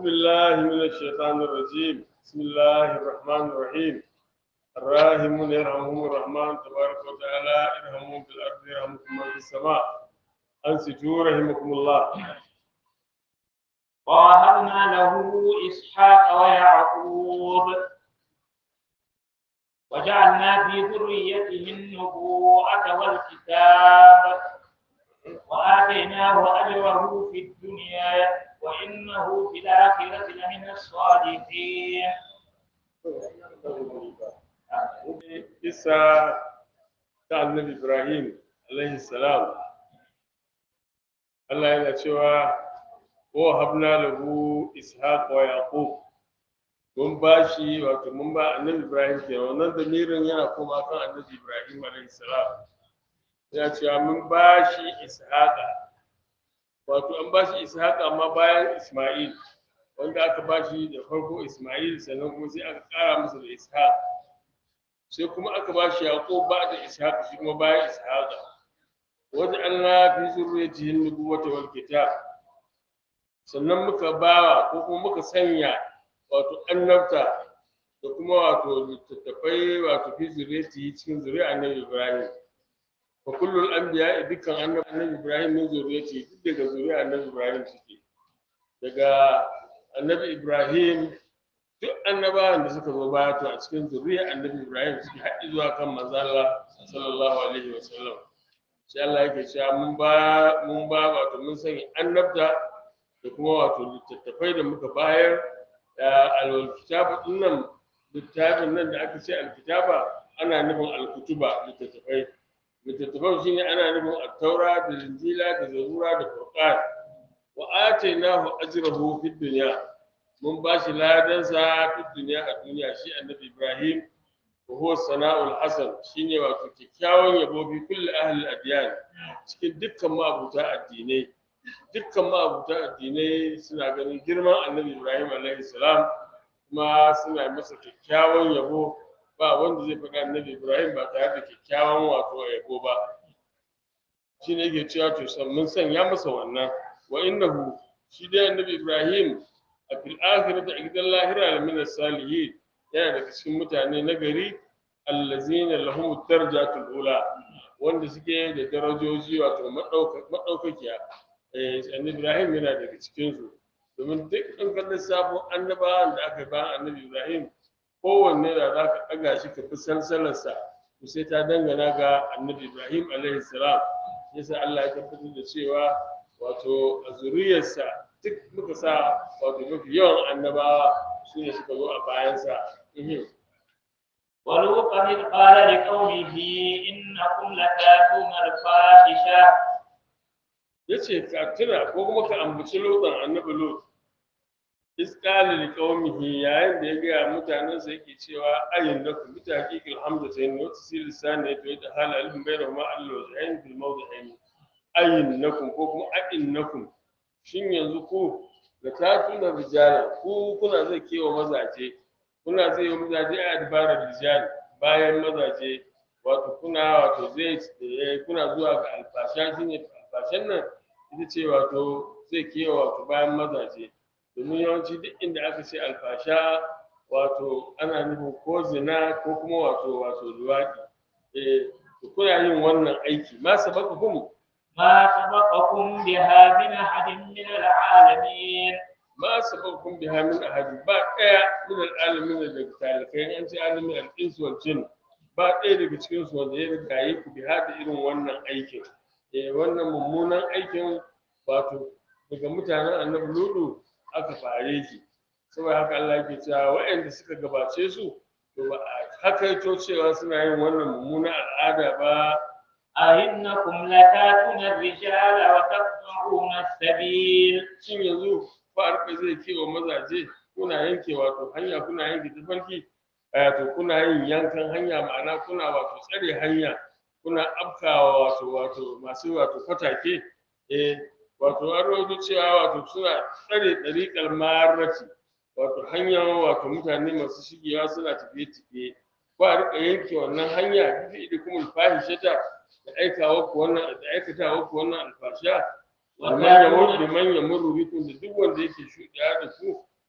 بالله من الشيطان الرجيم بسم الله الرحمن الرحيم الراحمون يرحمهم الرحمن تبارك وتعالى ارحموا في الارض يرحمكم من في السماء انصتوا رحمكم الله ووهبنا له إسحاق ويعقوب وجعلنا في ذريته النبوءة والكتاب وآتيناه أجره في الدنيا وإنه في الآخرة لمن الصالحين isa ta annabi ibrahim alaihi salam Allah yana cewa wa habna lahu ishaq wa yaqub mun bashi wato mun ba annabi ibrahim ke wannan damirin yana koma kan annabi ibrahim alaihi salam yana cewa mun bashi ishaqa wato an bashi ishaqa amma bayan isma'il wanda aka bashi da farko isma'il sannan kuma sai aka kara masa da ishaq sai kuma aka ba shi yaƙo ba da ishaq shi kuma bayan ishaqa wajen Allah fi zurriyatihin nubuwata wal kitab sannan muka bawa ko kuma muka sanya wato annabta da kuma wato littattafai wato fi zurriyatihi cikin zuriya annabi Ibrahim wa kullul anbiya dukkan annabi annabi Ibrahim min zurriyati duk daga zuriya annabi Ibrahim suke daga annabi Ibrahim duk annabawan da suka zo baya to a cikin zuriya annabi Ibrahim suke haɗi zuwa kan manzo Allah sallallahu alaihi wa sallam sai Allah yake cewa mun ba mun ba wato mun sanya annabta da kuma wato littattafai da muka bayar da alkitabu dinnan littafin nan da aka ce alkitaba ana nufin alkutuba littattafai littattafan shine ana nufin at-taura da injila da zabura da furqan wa atainahu ajrahu fid dunya mun ba shi ladansa fi duniya a duniya shi annabi ibrahim wa huwa sana'ul hasan shine wato kyakkyawan yabo bi kulli ahli adyan cikin dukkan ma'abuta addinai dukkan ma'abuta addinai suna ganin girman annabi ibrahim alaihi salam kuma suna masa kyakkyawan yabo ba wanda zai faɗa annabi ibrahim ba tare da kyakkyawan wato yabo ba shine yake cewa to mun sanya masa wannan wa innahu shi dai annabi ibrahim a fil akhirati a gidan lahira min as-salihin yana daga cikin mutane na gari allazina lahum darajatul ula wanda suke da darajoji wato madaukakiya eh annabi Ibrahim yana daga cikin su domin duk an kallon sabon annabawan da aka ba annabi Ibrahim kowanne da za ka ɗaga shi ka fi sansalarsa to sai ta dangana ga annabi Ibrahim alaihi salam yasa Allah ya tabbatar da cewa wato a zuriyarsa duk muka sa wato mafi yawan annabawa su ne suka zo a bayansa ولوطا إذ قال لقومه إنكم لتاتون الفاحشة ya ce ka tuna ko kuma ka ambaci lotan annabi lot iskali li qaumihi yayin da ya gaya mutanensa yake cewa ayin da ku bita haqiqil hamzatayn wa tasil lisan ya to da hal alim bainahuma allo zain fil mawdi'ain ayin nakum ko kuma ayin nakum shin yanzu ku da tatuna rijala ku kuna zai kewa mazaje kuna zai yi mazaje a dabarar rijal bayan mazaje wato kuna wato zai kuna zuwa ga alfasha shine alfashan nan ita ce wato zai kewa wato bayan mazaje domin yawanci duk inda aka ce alfasha wato ana nufin ko zina ko kuma wato wato luwaɗi eh kuna yin wannan aiki ma sabaka kuma ما سبقكم بها من أحد من العالمين ma sababkum biha min ahadin ba daya min al'alamin da talikai an ce alamin al-ins wal jin ba daya daga cikin su wanda ya riga yi ku biha da irin wannan aikin eh wannan mummunan aikin wato daga mutanen annabi ludu aka fare shi saboda haka Allah yake cewa waɗanda suka gabace su to ba a hakaito cewa suna yin wannan mummunan al'ada ba أئنكم لتاتون الرجال وتقطعون السبيل shin yanzu farka zai kewa mazaje kuna yanke wato hanya kuna yanke tafarki wato kuna yin yankan hanya ma'ana kuna wato tsare hanya kuna afkawa wato wato masu wato fatake eh wato an rawaito cewa wato suna tsare ɗariƙar marati wato hanyar wato mutane masu shigewa suna tafiye-tafiye ko a riƙa yanke wannan hanya duk da kuma fahishata da aikawa ku wannan da aikatawa ku wannan alfasha liman yamur liman yamur bikum da duk wanda yake shuɗiya da ku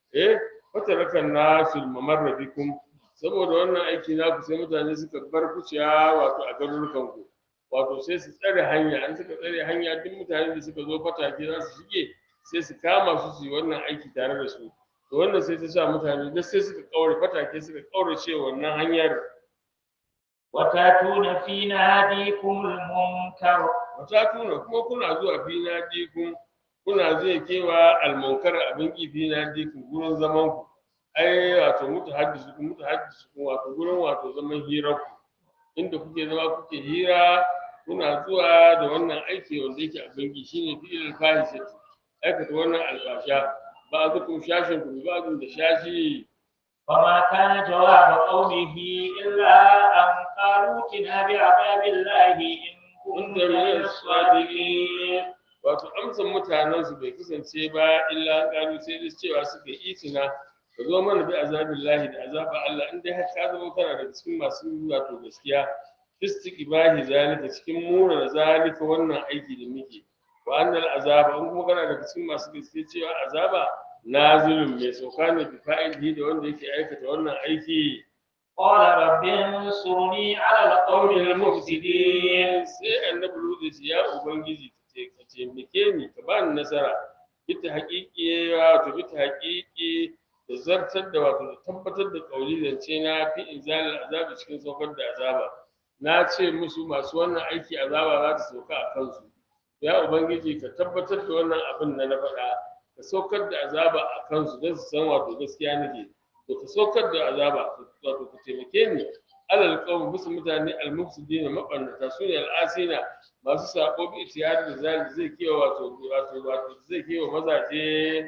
fatarakan nasu mamarra bikum saboda wannan aiki naku sai mutane suka bar kuciya wato a garurukan ku wato sai su tsare hanya an suka tsare hanya duk mutane da suka zo fatake za su shige sai su kama su su yi wannan aiki tare da su to wannan sai ta sa mutane duk sai suka kaure fatake suka kaurace wannan hanyar وتأتون في ناديكم المنكر wata tuna kuma kuna zuwa fi na dikun kuna zai kewa almunkar abin ki fi na dikun gurin zaman ku ai wato mutu haddisu ku mutu haddisu ku wato gurin wato zaman hirar ku inda kuke zama kuke hira kuna zuwa da wannan aiki wanda yake abin ki shine fi'il fahisati aikata wannan albasha ba zukum shashin ku ba da shashi فما كان جواب قومه إلا أن قالوا ائتنا بعذاب الله إن كنت wanda من min الصادقين sadiqin wato amsan mutanen su bai kasance ba illa kanu sai dai cewa suka yi itina ka zo mana bi azabin lahi da azaba Allah in dai har ka zama kana da cikin masu wato gaskiya istiqbahi zalika cikin mura da zalika wannan aiki da muke wa annal azaba in kuma kana da cikin masu gaskiya cewa azaba nazilun mai sauka ne bi fa'ilihi da wanda yake aikata wannan aiki قال رب انصرني على القوم ƙaunin المفسدين mufsidin sai annabi Lutu ya ce ya ubangiji ka ce ka taimake ni ka ba ni nasara bita haƙiƙi wato bita haƙiƙi da zartar da wato da tabbatar da ƙauli zance na fi inzalil azabi cikin saukar da azaba na ce musu masu wannan aiki azaba za ta sauka a kansu ya ubangiji ka tabbatar da wannan abin da na faɗa ka saukar da azaba a kansu don su san wato gaskiya nake to ka saukar da azaba wato ku taimake ni alal qawm bisa mutane al mufsidina mabannata sune al asina masu sako bi tiyar da zai zai kewa wato wato wato zai kewa mazaje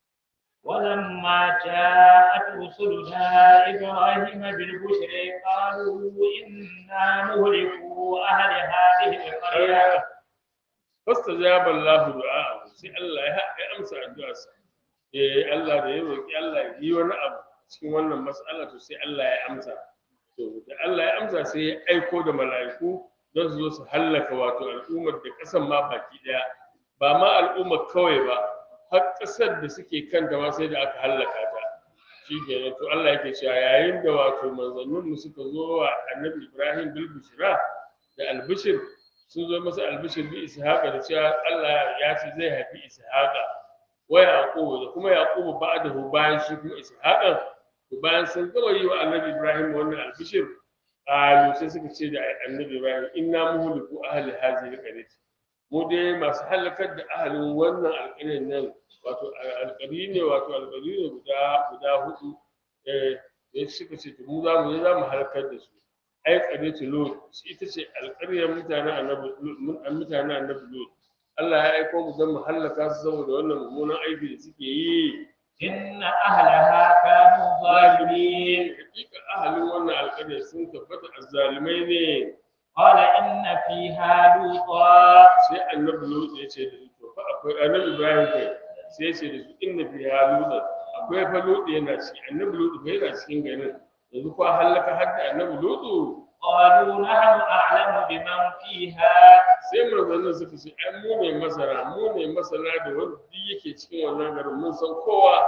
ولما جاءت رسلنا إبراهيم بالبشر قالوا إنا مهلكو أهل هذه القرية fastajaba Allah du'a sai Allah ya ya amsa addu'arsa eh Allah da ya roki Allah ya yi wani abu cikin wannan mas'ala to sai Allah ya amsa to da Allah ya amsa sai ya aiko da mala'iku don su zo su hallaka wato al'ummar da kasan ma baki daya ba ma al'ummar kawai ba har kasar da suke kanta ma sai da aka hallaka ta shi kenan to Allah yake cewa yayin da wato manzanninmu suka zo wa annabi Ibrahim bil bushra da albishir sun zo masa albishir bi ishaqa da cewa Allah ya ce zai haifi ishaqa wa yaqubu da kuma yaqubu ba'dahu bayan shi kuma ishaqa to bayan sun gama yi wa annabi Ibrahim wannan albishir qalu sai suka ce da annabi Ibrahim inna muhliku ahli hadhihi alqaryah mu dai masu halakar da ahalin wannan alƙaryar nan wato alƙari ne wato alƙari ne guda guda hudu eh da suka ce to mu za mu je za mu halakar da su ai ƙaryatu lut ita ce alƙaryar mutanen annabi Lut- mutanen annabi lut Allah ya aiko mu don mu hallaka su saboda wannan mummunan aiki da suke yi إن أهلها كانوا ظالمين hakika ahalin wannan alƙaryar sun tabbata azzalimai ne قال إن فيها لوطا sai annabi lut ya ce da su to fa akwai annabi ibrahim kai sai ya ce da su inna fi haluda akwai fa lut yana ciki annabi lut fa yana cikin garin yanzu ko halaka har da annabi lut قالوا نحن أعلم بمن فيها sai manzannin suka ce ai mu ne masara mu ne masana da wanda duk yake cikin wannan garin mun san kowa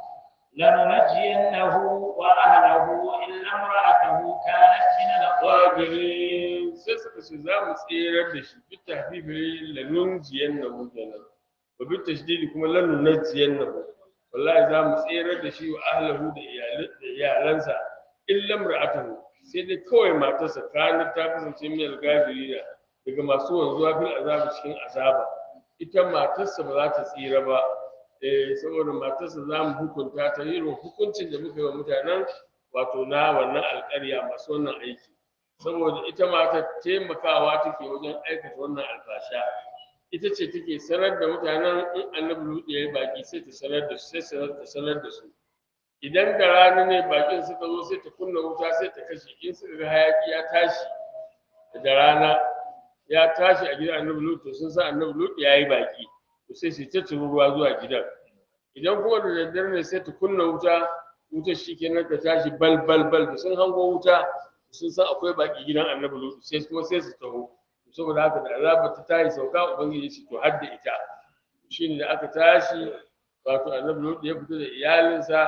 لننجينه وأهله إلا امرأته كانت من الغابرين wabirin sai suka ce za mu tserar da shi bi tahfifi lanun jiyan na kenan wa bi tashdidi kuma lanun najiyan na wallahi za mu tserar da shi wa ahlahu da iyal- da iyalansa illa mar'atahu sai dai kawai matarsa kana ta kasance mai algafirina daga masu wanzuwa fil azabi cikin azaba ita matarsa ba za ta tsira ba eh saboda matarsa za mu hukunta ta irin hukuncin da muka yi wa mutanen wato na wannan alƙarya masu wannan aiki saboda ita ma ta taimakawa take wajen aikata wannan alfasha ita ce take sanar da mutanen in annabi lutu ya yi baki sai ta sanar da su sai sanar ta sanar da su idan da rana ne bakin suka zo sai ta kunna wuta sai ta kashe in suka ga hayaki ya tashi da rana ya tashi a gidan annabi lutu sun san annabi lutu ya yi baki to sai su ta turu ruwa zuwa gidan idan kuma da daddare ne sai ta kunna wuta wutar shi kenan ta tashi bal bal bal da sun hango wuta sun san akwai baki gidan annabi lutu sai kuma sai su taho saboda haka da azaba ta tayi sauka ubangiji shi to har da ita shine da aka tashi wato annabi lutu ya fito da iyalinsa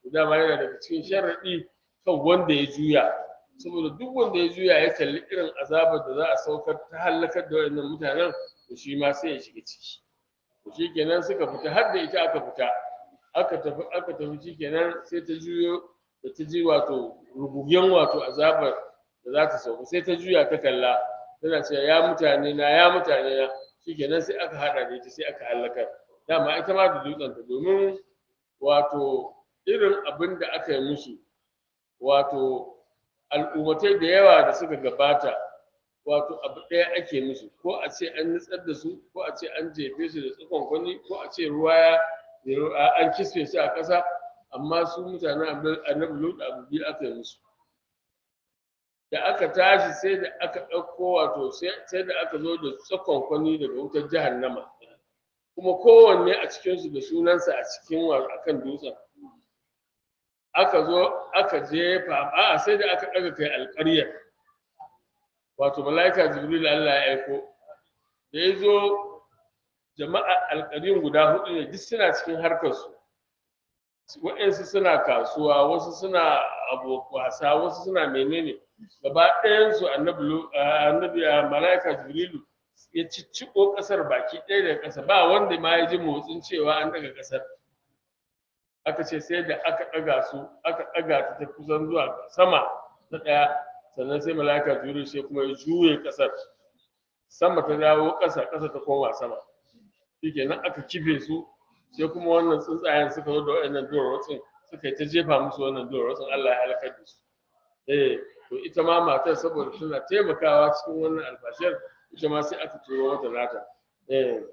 dama yana daga cikin sharaɗi kan wanda ya juya saboda duk wanda ya juya ya kalli irin azabar da za a saukar ta halakar da waɗannan mutanen to shi ma sai ya shiga ciki to shi kenan suka fita har da ita aka fita aka tafi aka tafi shi kenan sai ta juyo da ta ji wato rugugen wato azabar da za ta sauka sai ta juya ta kalla tana cewa ya mutane na ya mutane na shi kenan sai aka haɗa da ita sai aka halakar dama ita ma da dutsenta domin wato irin abin da aka yi musu wato al'ummatai da yawa da suka gabata wato abu ɗaya ake musu ko a ce an nutsar da su ko a ce an jefe su da tsakon kwani ko a ce ruwa ya an kisfe su a ƙasa amma su mutanen annabi lut abu biyu aka yi musu da aka tashi sai da aka ɗauko wato sai da aka zo da tsakon kwani daga wutar jahannama kuma kowanne a cikinsu da sunansa a cikin akan dutsen aka zo aka jefa a sai da aka ɗaga kai alƙaryar wato mala'ika jibril Allah ya aiko da ya zo jama'a alƙaryun guda hudu ne duk suna cikin harkarsu waɗansu suna kasuwa wasu suna wasa wasu suna menene gaba ɗayansu annabi mala'ika jibrilu ya cicciko ƙasar baki ɗaya daga ƙasa ba wanda ma ya ji motsin cewa an daga ƙasar aka ce sai da aka ɗaga su aka ɗaga ta ta kusan zuwa sama na ɗaya sannan sai mala'ika jibril sai kuma ya juye ƙasar sama ta dawo ƙasa ƙasa ta koma sama shikenan aka kife su sai kuma wannan tsuntsayen suka zo da waɗannan duwarwatsun suka yi ta jefa musu wannan duwarwatsun Allah ya halakar da su eh to ita ma matar saboda tana taimakawa cikin wannan albashir ita ma sai aka turo mata nata eh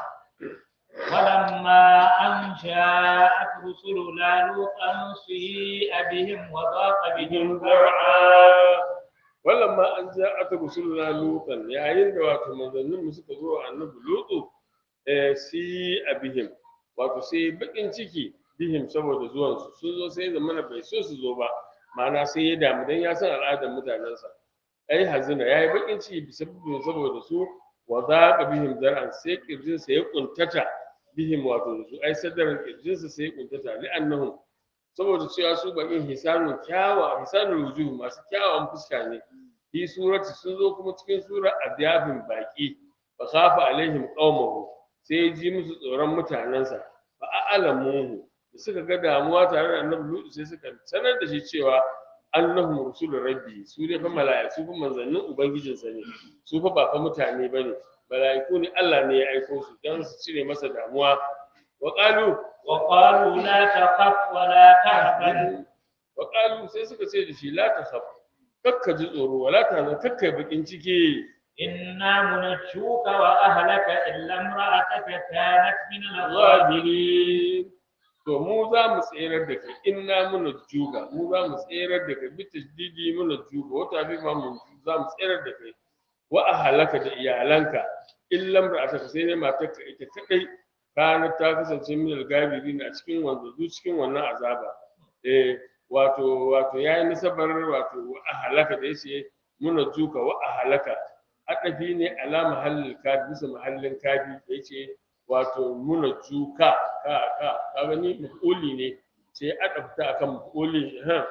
ولما أن جاءت رسلنا لوطا سيء بهم وضاق بهم ذرعا ولما أن جاءت رسلنا لوطا yayin da wato manzannin mu suka zo annabi lutu eh si abihim wato sai bakin ciki bihim saboda zuwan su sun zo sai zamana bai so su zo ba ma'ana sai ya damu dan ya san al'adar mutanensa ai hazina yayi bakin ciki bisa saboda su wa zaqa bihim zar'an sai kirjinsa ya kuntata bihim wato su ai sadarin kirjinsa sai ya kuntata li'annahum saboda cewa su bakin hisanun kyawa hisanun wujuh masu kyawawan fuska ne fi surati sun zo kuma cikin surar adyabin baki fa khafa alaihim qaumahu sai ji musu tsoron mutanensa fa a'lamuhu da suka ga damuwa tare da annabi lutu sai suka sanar da shi cewa annahum rusul rabbi su ne fa mala'iku su fa manzannin ubangijinsa ne su fa ba fa mutane bane mala'iku ne Allah ne ya aiko su dan su cire masa damuwa wa qalu وقالوا لا تخف ولا تحزن wa qalu sai suka ce da shi la takhaf kakka ji tsoro wala tahzan kakka yi bakin ciki إنا منجوك وأهلك إلا امرأتك كانت من الغابرين ghabirin to mu za mu tserar da kai inna muna juga mu za mu tserar da kai bi tasdidi muna juga wata bi ma mun za mu tserar da kai wa ahalaka da iyalanka illam ra'ataka sai dai matarka ita kadai kana ta kasance min al-gabirin a cikin wanda zu cikin wannan azaba eh wato wato yayi nasabar wato wa ahalaka da yace muna juga wa ahalaka adafi ne ala mahallin kafi bisa mahallin kafi da yace wato muna juka ka ka ka gani mafuli ne sai adafta akan mafuli ha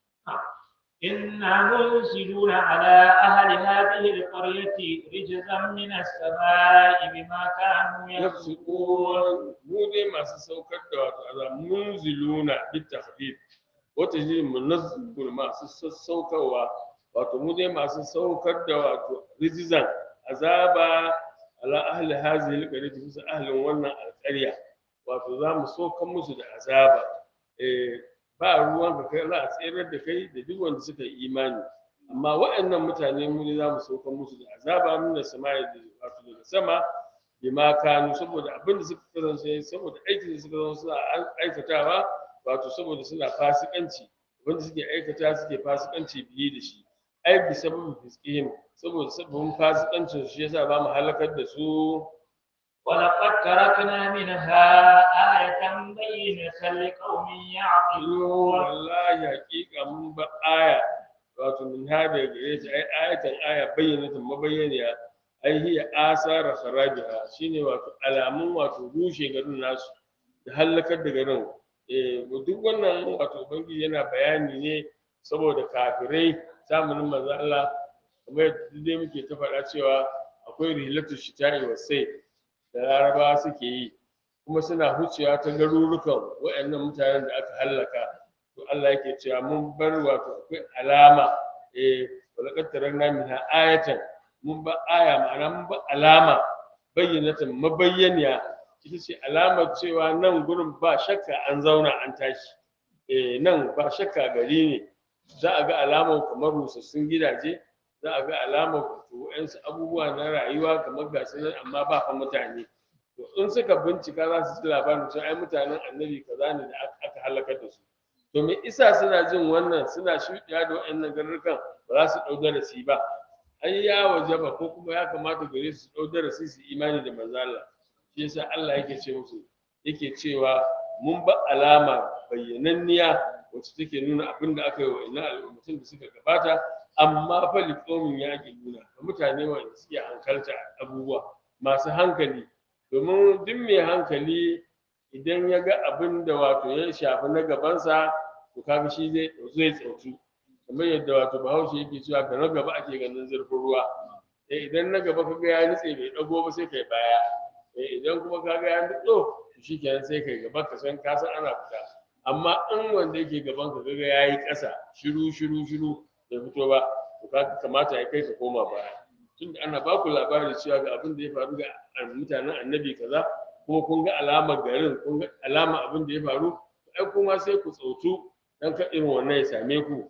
إنا منزلون على أهل هذه القرية رجزا من السماء بما كانوا يفسقون yafsukun mu dai masu saukar da wato azab munziluna bit tahdid wata ji munazzilun masu sassaukarwa wato mu dai masu saukar da wato rijizan azaba ala ahli hazihi alqaryati bisa ahlin wannan alqarya wato za mu saukar musu da azaba eh ba ruwan ka kai za a tserar da kai da duk wanda suka yi imani amma waɗannan mutane mu ne za mu saukar musu da azaba min da sama da wato daga sama bima kanu saboda abin da suka kasance saboda aikin da suka zama suna aikatawa wato saboda suna fasikanci abin da suke aikata suke fasikanci biye da shi ai bi sababin fiskihim saboda sababin fasikancin shi yasa ba mu halakar da su ولقد تركنا منها آية بينة لقوم Yo, يعقلون wallahi hakika mun ba aya wato min hada gare ta ai ayatan aya bayyanatan mabayyaniya ai hiya asara kharabiha shine wato alamun wato rushe garin nasu da halakar da garin eh duk wannan wato ubangiji yana bayani ne saboda kafirai zamanin manzo Allah kamar yadda dai muke ta faɗa cewa akwai rihlatu shita'i wa sai da larabawa suke yi kuma suna hucewa ta garurukan waɗannan mutanen da aka hallaka to Allah yake cewa mun bar wato akwai alama eh walaqad tarakna minha ayatan mun ba aya ma'ana mun ba alama bayyanatan mabayyaniya ita ce alamar cewa nan gurin ba shakka an zauna an tashi eh nan ba shakka gari ne za a ga alamar kamar rusassun gidaje za a ga alamar waɗansu abubuwa na rayuwa kamar gasu nan amma ba fa mutane to in suka bincika za su ji labarin cewa ai mutanen annabi kaza ne da aka halakar da su to me isa suna jin wannan suna shuɗiya da waɗannan garurukan ba za su ɗau darasi ba ai ya wajaba ko kuma ya kamata gare su ɗau darasi su imani da manzo Allah shi yasa Allah yake ce musu yake cewa mun ba alama bayyananniya wacce take nuna abin da aka yi wa ina al'ummatin da suka gabata amma fa liqomin ya nuna ga mutane wanda suke hankalta abubuwa masu hankali domin duk mai hankali idan ya ga abin da wato ya shafi na gabansa to kaga shi zai zai tsautu kamar yadda wato bahaushe yake cewa ga na gaba ake ganin zurfin ruwa eh idan na gaba kaga ya nutse bai dago ba sai kai baya eh idan kuma kaga ya nutso to shikenan sai kai gaba ka san ka san ana fita amma in wanda yake gaban ka kaga yayi ƙasa shiru shiru shiru bai fito ba to kaga kamata ya kai ka koma baya tunda ana ba ku labarin cewa ga abin da ya faru ga mutanen annabi kaza ko kun ga alamar garin kun ga alamar abin da ya faru ai kuma sai ku tsautu dan ka irin wannan ya same ku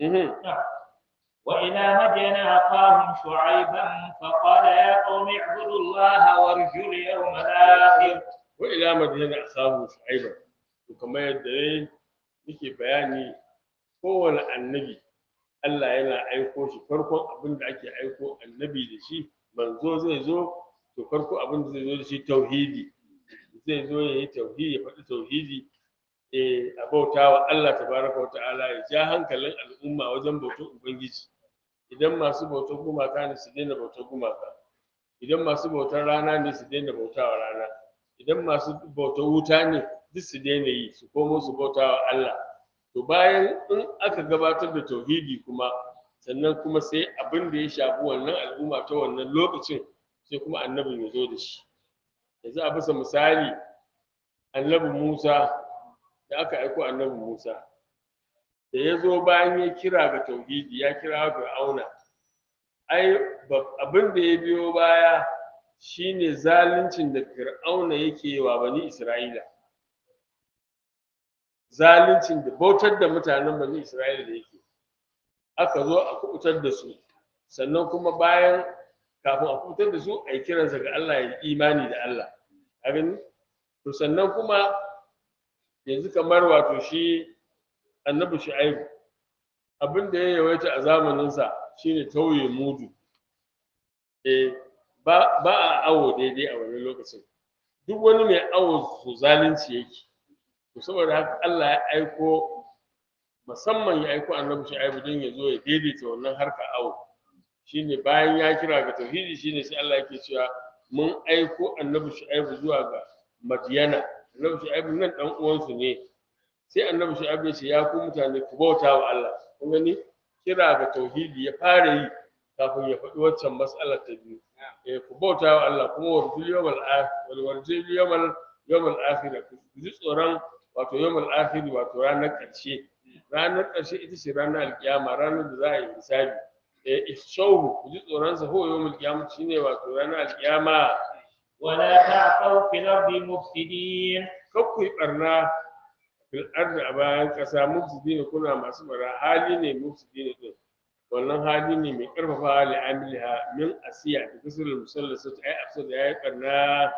وإلى مدين أخاهم شعيبا فقال يا قوم اعبدوا الله وارجوا اليوم الآخر وإلى مدين أخاهم شعيبا وكما يدعي muke bayani kowane annabi Allah yana aiko shi farkon abin da ake aiko annabi da shi manzo zai zo to farko abin da zai zo da shi tauhidi zai zo ya yi tauhidi ya faɗi tauhidi eh a bauta wa Allah tabaraka wa ta'ala ya ja hankalin al'umma wajen bautar ubangiji idan masu bautar gumaka ne su daina bautar gumaka idan masu bautar rana ne su daina bautawa rana idan masu bautar wuta ne duk su daina yi su komo su bautawa Allah to bayan in aka gabatar da tauhidi kuma sannan kuma sai abin da ya shafi wannan al'umma ta wannan lokacin sai kuma annabin ya zo da shi yanzu a bisa misali annabi Musa da aka aiko annabi Musa da ya zo bayan ya kira ga tauhidi ya kira fir'auna ai abin da ya biyo baya shine zaluncin da fir'auna yake wa bani isra'ila zaluncin da bautar da mutanen bani isra'ila da yake aka zo a kubutar da su sannan kuma bayan kafin a kubutar da su a yi kiransa ga Allah ya imani da Allah a gani to sannan kuma yanzu kamar wato shi annabi shu'aibu abin da ya yawaita a zamaninsa shine tauye mudu eh ba ba a awo daidai a wani lokacin duk wani mai awo su zalunci yake to saboda haka Allah ya aiko musamman ya aiko annabi shu'aibu don ya zo ya daidaita wannan harka awo shine bayan ya kira ga tauhidi shine sai Allah yake cewa mun aiko annabi shu'aibu zuwa ga madiyana annabi shu'aibu nan dan uwansu ne sai annabi shu'aib ya ce ya ku mutane ku bauta wa Allah kun gani kira ga tauhidi ya fara yi kafin ya faɗi waccan mas'alar ta biyu eh ku bauta wa Allah kuma warjul yawmal akhir wal warjul yawmal yawmal akhir ku ji tsoron wato yawmal akhir wato ranar ƙarshe ranar ƙarshe ita ce ranar alkiyama ranar da za a yi hisabi eh ishawhu ku ji tsoron sa ho yawmal qiyamah shine wato ranar alkiyama ولا تعثوا في الأرض مفسدين kakku yi barna fil ardi a bayan ƙasa mufsidina kuna masu bara hali ne mufsidina din wannan hali ne mai karfafa hali amiliha min asiya da kusur musallasa ta ai afsa da yayi barna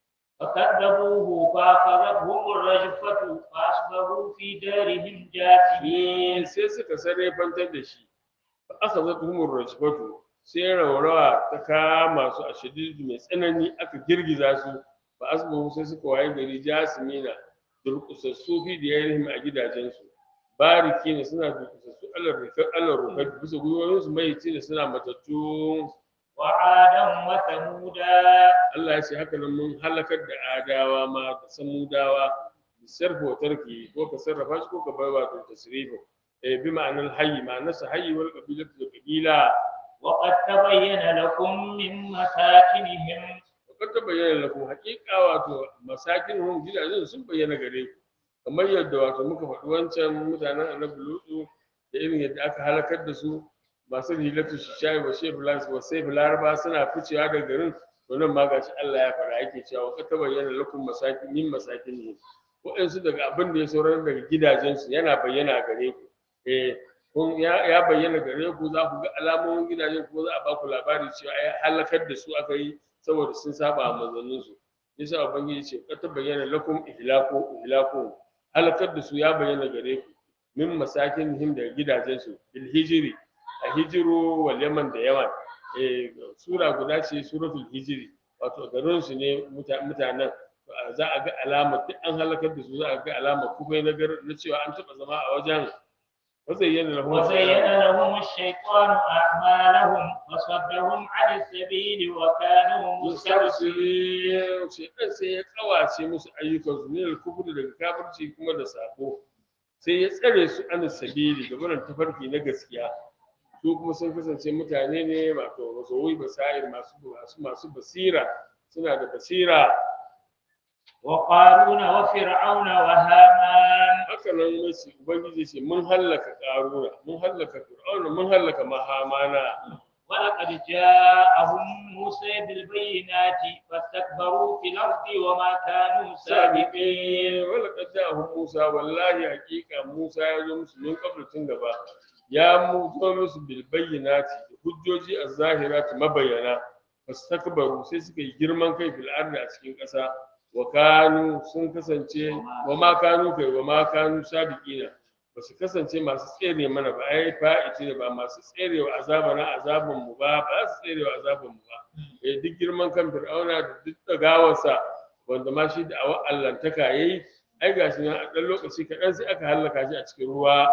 فكذبوه فأخذتهم الرجفة فأصبحوا في دارهم جاثمين sai suka sarrafantar da shi fa aka zata humur rajfatu sai raurawa ta kama su a shadidu mai tsanani aka girgiza su fa asbahu sai suka waye gari jasimina durƙusassu fi da yarihim a gidajensu bariki ne suna durƙusassu alar rikar alar rukar bisa gwiwoyinsu mai ce da suna matattu وعادا وثمودا Allah ya ce haka nan mun halakar da adawa ma da samudawa sarfa wa tarki ko ka sarrafa shi ko ka bar wato tasrifa eh bi ma'anar hayyi ma'anar sa hayyi wal qabilatu da qabila وقد تبين لكم من مساكنهم wakar ta bayyana lakum haƙiƙa wato masakin hum gidajen sun bayyana gare ku kamar yadda wato muka faɗi wancan mutanen annabi lutu da irin yadda aka halakar da su masu hilatu shishayi wa shefulas wa sai laraba suna ficewa daga garin to nan ma gashi Allah ya fara yake cewa wakar ta bayyana lakum masakin min masakin hum waɗansu daga abin da ya sauran daga gidajensu yana bayyana gare ku eh kun ya ya bayyana gare ku za ku ga alamomin gidajen kuma za a ba ku labari cewa ai halakar da su aka yi saboda sun saba a manzanninsu yasa ubangiji ce ka ta bayyana lakum ihlaku ihlaku halakar da su ya bayyana gare ku min masakin him da gidajensu bil hijri a hijiru wal yaman da yaman eh sura guda ce suratul hijri wato garin su ne muta- mutanen za a ga alama duk an halakar da su za a ga alama kuma na gar na cewa an taba zama a wajen wazayyana lahum وزين لهم الشيطان أعمالهم وصدهم عن السبيل وكانوا مستبصرين mustabsiri shedan sai ya kawace musu ayyukan su ne kufur daga kafirci kuma da sako sai ya tsare su an sabili da barin tafarki na gaskiya su kuma sun kasance mutane ne wato masowi basair masu masu masu basira suna da basira وقارون وفرعون وهامان haka nan mace ubangiji ce mun hallaka karuna mun hallaka fir'auna mun hallaka mahamana ولقد جاءهم موسى بالبينات فاستكبروا في الأرض وما كانوا سابقين sabiqin wala qad ja'ahum Musa wallahi haqiqa Musa ya zo musu min qabl tun gaba ya mu zo musu bil bayyinati da hujjoji az-zahirati mabayyana fastakbaru sai suka yi girman kai fil ardi a cikin ƙasa wa kanu sun kasance wa ma kanu kai wa ma kanu sabiqina ba su kasance masu tsere mana ba ai fa'ici ne ba masu tserewa azaban azaban mu ba ba su tserewa azaban mu ba eh duk girman kan fir'auna da duk dagawarsa wanda ma shi da awa allantaka yayi ai gashi nan a ɗan lokaci kaɗan sai aka hallaka shi a cikin ruwa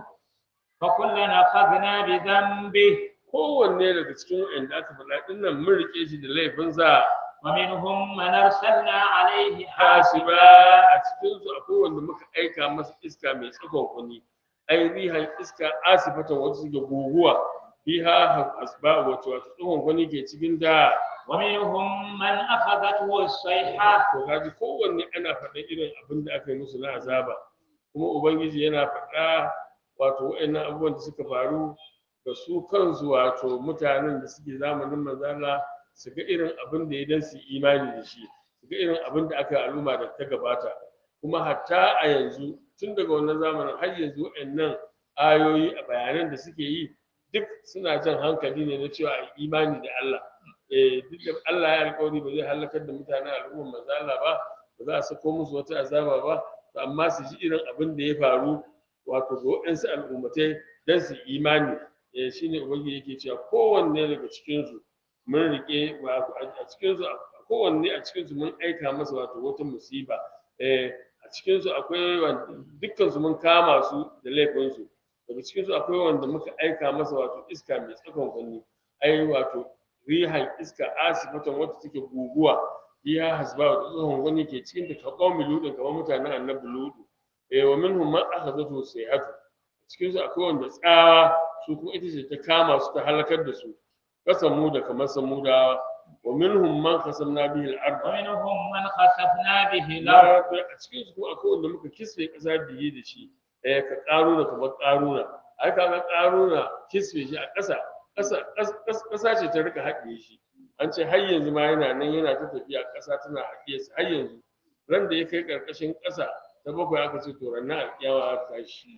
فكلنا أخذنا بذنبه kowanne daga cikin wa'anda aka faɗa ɗin nan mun riƙe shi da laifinsa ومنهم من أرسلنا عليه hasiba حاسبا a cikin su akwai wanda muka aika masa iska mai tsakon kuni ai rihan iska asifatan wata suke guguwa biha hasba wato wato tsakon kuni ke cikin da ومنهم من أخذته الصيحة to kaji kowanne ana faɗa irin abin da aka yi musu na azaba kuma ubangiji yana faɗa wato wa'annan abubuwan da suka faru da su kansu wato mutanen da suke zamanin manzala su ga irin abin da ya dan su yi imani da shi su ga irin abin da aka yi al'umma da ta gabata kuma hatta a yanzu tun daga wannan zamanin har yanzu wa'annan ayoyi a bayanan da suke yi duk suna jan hankali ne na cewa a yi imani da Allah eh duk da Allah ya alƙawari ba zai halakar da mutanen al'ummar manzo Allah ba ba za a sako musu wata azaba ba to amma su ji irin abin da ya faru wato ga waɗansu al'ummatai don su yi imani eh shine ubangiji yake cewa kowanne daga cikin su mun rike wato a cikin su kowanne a cikin su mun aika masa wato wata musiba eh a cikin su akwai wanda dukkan su mun kama su da laifin su daga cikin su akwai wanda muka aika masa wato iska mai tsakon kunni ai wato rihan iska asifatan wata take guguwa biya hasba wa tsohon wani ke cikin ta kaɓau miludin kamar mutanen annabi ludu eh wa minhum man akhadhatu sayhatu cikin su akwai wanda tsawa su kuma ita ce ta kama su ta halakar da su kasamu da kamar samudawa wa minhum man qasamna bihi al-ard ومنهم من خسفنا به الأرض a cikin su kuma akwai wanda muka kisfe kasa biye da shi eh ka karuna kamar karuna ai kaga karuna kisfe shi a ƙasa ƙasa ƙasa ce ta rika haɗiye shi an ce har yanzu ma yana nan yana ta tafiya ƙasa tana haɗiye su har yanzu ran da ya kai ƙarƙashin ƙasa ta bakwai aka ce to ranar alƙiyawa aka tashi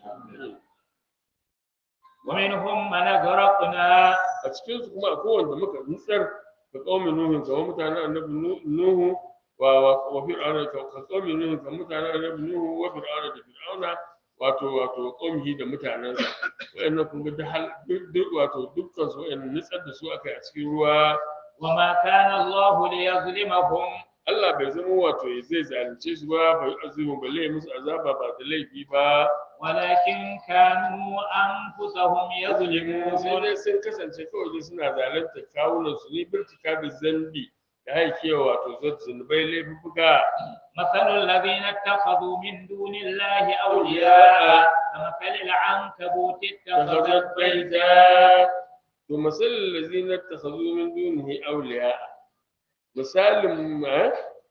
ومنهم من أغرقنا a cikin su kuma akwai wanda muka nutsar ka qaumi nuhu kamar mutanen annabi Nu- nuhu wa wa wa fir'auna ka ka qaumi nuhu kamar mutanen annabi nuhu wa fir'auna da fir'auna wato wato qaumihi da mutanen sa wayannan kun ga duk hal duk- duk wato dukkan su wayannan nutsar da su aka yi a cikin ruwa وما كان الله ليظلمهم Allah bai zama wato ya zai zalunce su ba bai azumu balle ya musu azaba ba da laifi ba ولكن كانوا أنفسهم sai يظلمون dai sun kasance kawai dai suna zalunta kawunan su ne birtika da zambi da haikewa wato zai zunubai laifuka مثل الذين اتخذوا من دون الله أولياء كمثل العنكبوت اتخذت اتخذت بيتا بيتا to masalin lazina takhazu min dunihi awliya misalin ma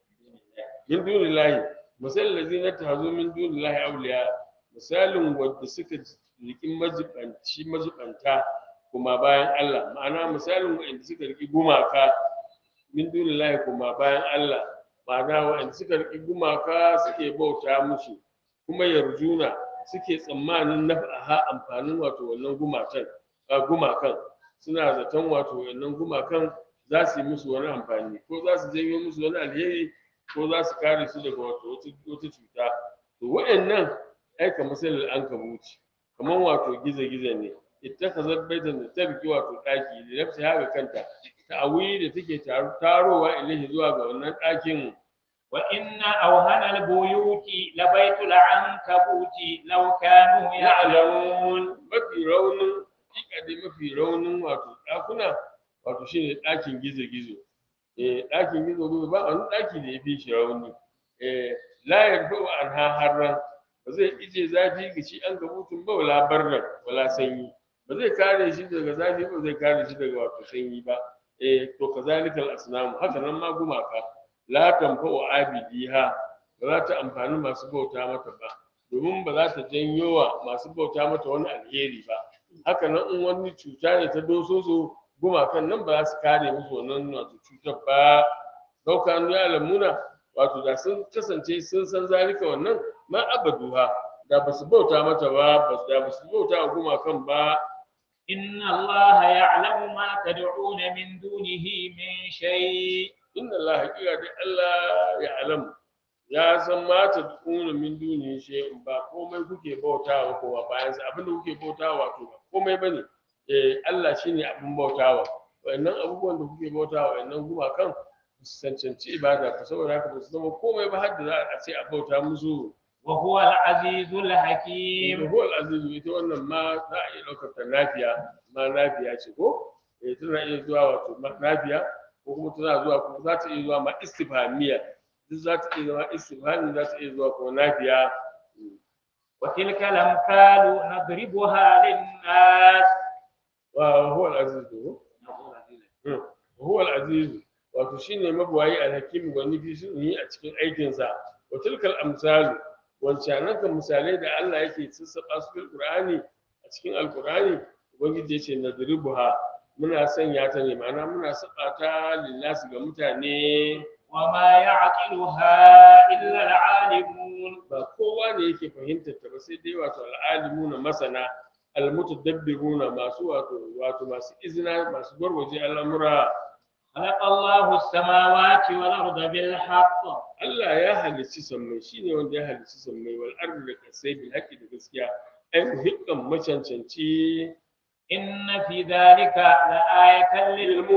min dunillahi misalin lazina takhazu min dunillahi awliya misalin wanda suka riki majibanci majibanta kuma bayan Allah ma'ana misalin wanda suka riki gumaka min dunillahi kuma bayan Allah ma'ana wanda suka riki gumaka suke bauta musu kuma yarjuna suke tsammanin naf'aha amfanin wato wannan gumakan a gumakan suna zaton wato wannan gumakan za su yi musu wani amfani ko za su janyo musu wani alheri ko za su kare su daga wato wata wata cuta to wa'annan ai kamar sai an kabuci kamar wato gizo-gizo ne ittakhazat baitan da ta riki wato daki da nafsi haka kanta ta'awi da take taro- tarowa ilahi zuwa ga wannan dakin وإن أوهن البيوت لبيت العنكبوت لو كانوا يعلمون ya'lamun mafi raunin hakika dai mafi raunin wato ɗakuna wato shine ɗakin gizo-gizo eh ɗakin gizo-gizo ba wani ɗaki da ya fi shi rauni eh la yarfa'u anha harran ba zai ije zafi ga shi an gabutun ba wala barran wala sanyi ba zai kare shi daga zafi ba zai kare shi daga wato sanyi ba eh to kazalikal asnamu haka nan ma gumaka la tanfa'u abidiha ba za ta amfani masu bauta mata ba domin ba za ta janyo wa masu bauta mata wani alheri ba haka nan in wani cuta ne ta doso su gumakan nan ba za su kare musu wannan wato cutar ba dauka ya lamuna wato da sun kasance sun san zalika wannan ma abaduha da ba su bauta mata ba ba da ba su bauta wa gumakan ba إن الله يعلم ما تدعون من دونه من شيء inna Allah haƙiƙa dai Allah ya alamu ya san ma ta dukuna min duni shay'in ba komai kuke bautawa kowa bayan sa abinda kuke bautawa to ba komai bane eh Allah shine abin bautawa wayannan abubuwan da kuke bautawa wayannan gumakan ba su cancanci ibada ba saboda haka ba su zama komai ba har da za a ce a bauta musu وهو العزيز da الحكيم huwal azizu ita wannan ma za a iya ɗaukar ta nafiya ma nafiya ce ko eh tana iya zuwa wato ma nafiya ko kuma tana zuwa ko za ta iya zuwa ma istifhamiya duk za ta iya zama istifhami za ta iya zuwa ko nafiya وتلك الأمثال نضربها للناس wa huwal azizu Hmm. huwal azizu wato shine mabuwayi alhakim gwani fi sunni a cikin aikinsa wa tilkal amsalu wancanan kan misalai da Allah yake sassaɓa su fil qur'ani a cikin alqur'ani ubangiji yace nadribuha muna sanya ta ne ma'ana muna saba ta lillahi ga mutane وما يعقلها إلا العالمون ba kowa ne yake fahimtar ta ba sai dai wato al'alimuna masana almutadabbiruna masu wato wato masu izina masu gwargwaje al'amura خلق الله السماوات والأرض بالحق Allah ya halicci sammai shine wanda ya halicci sammai wal ardi da kasai bil haqqi da gaskiya ai muhikkan macancanci إن في ذلك لآية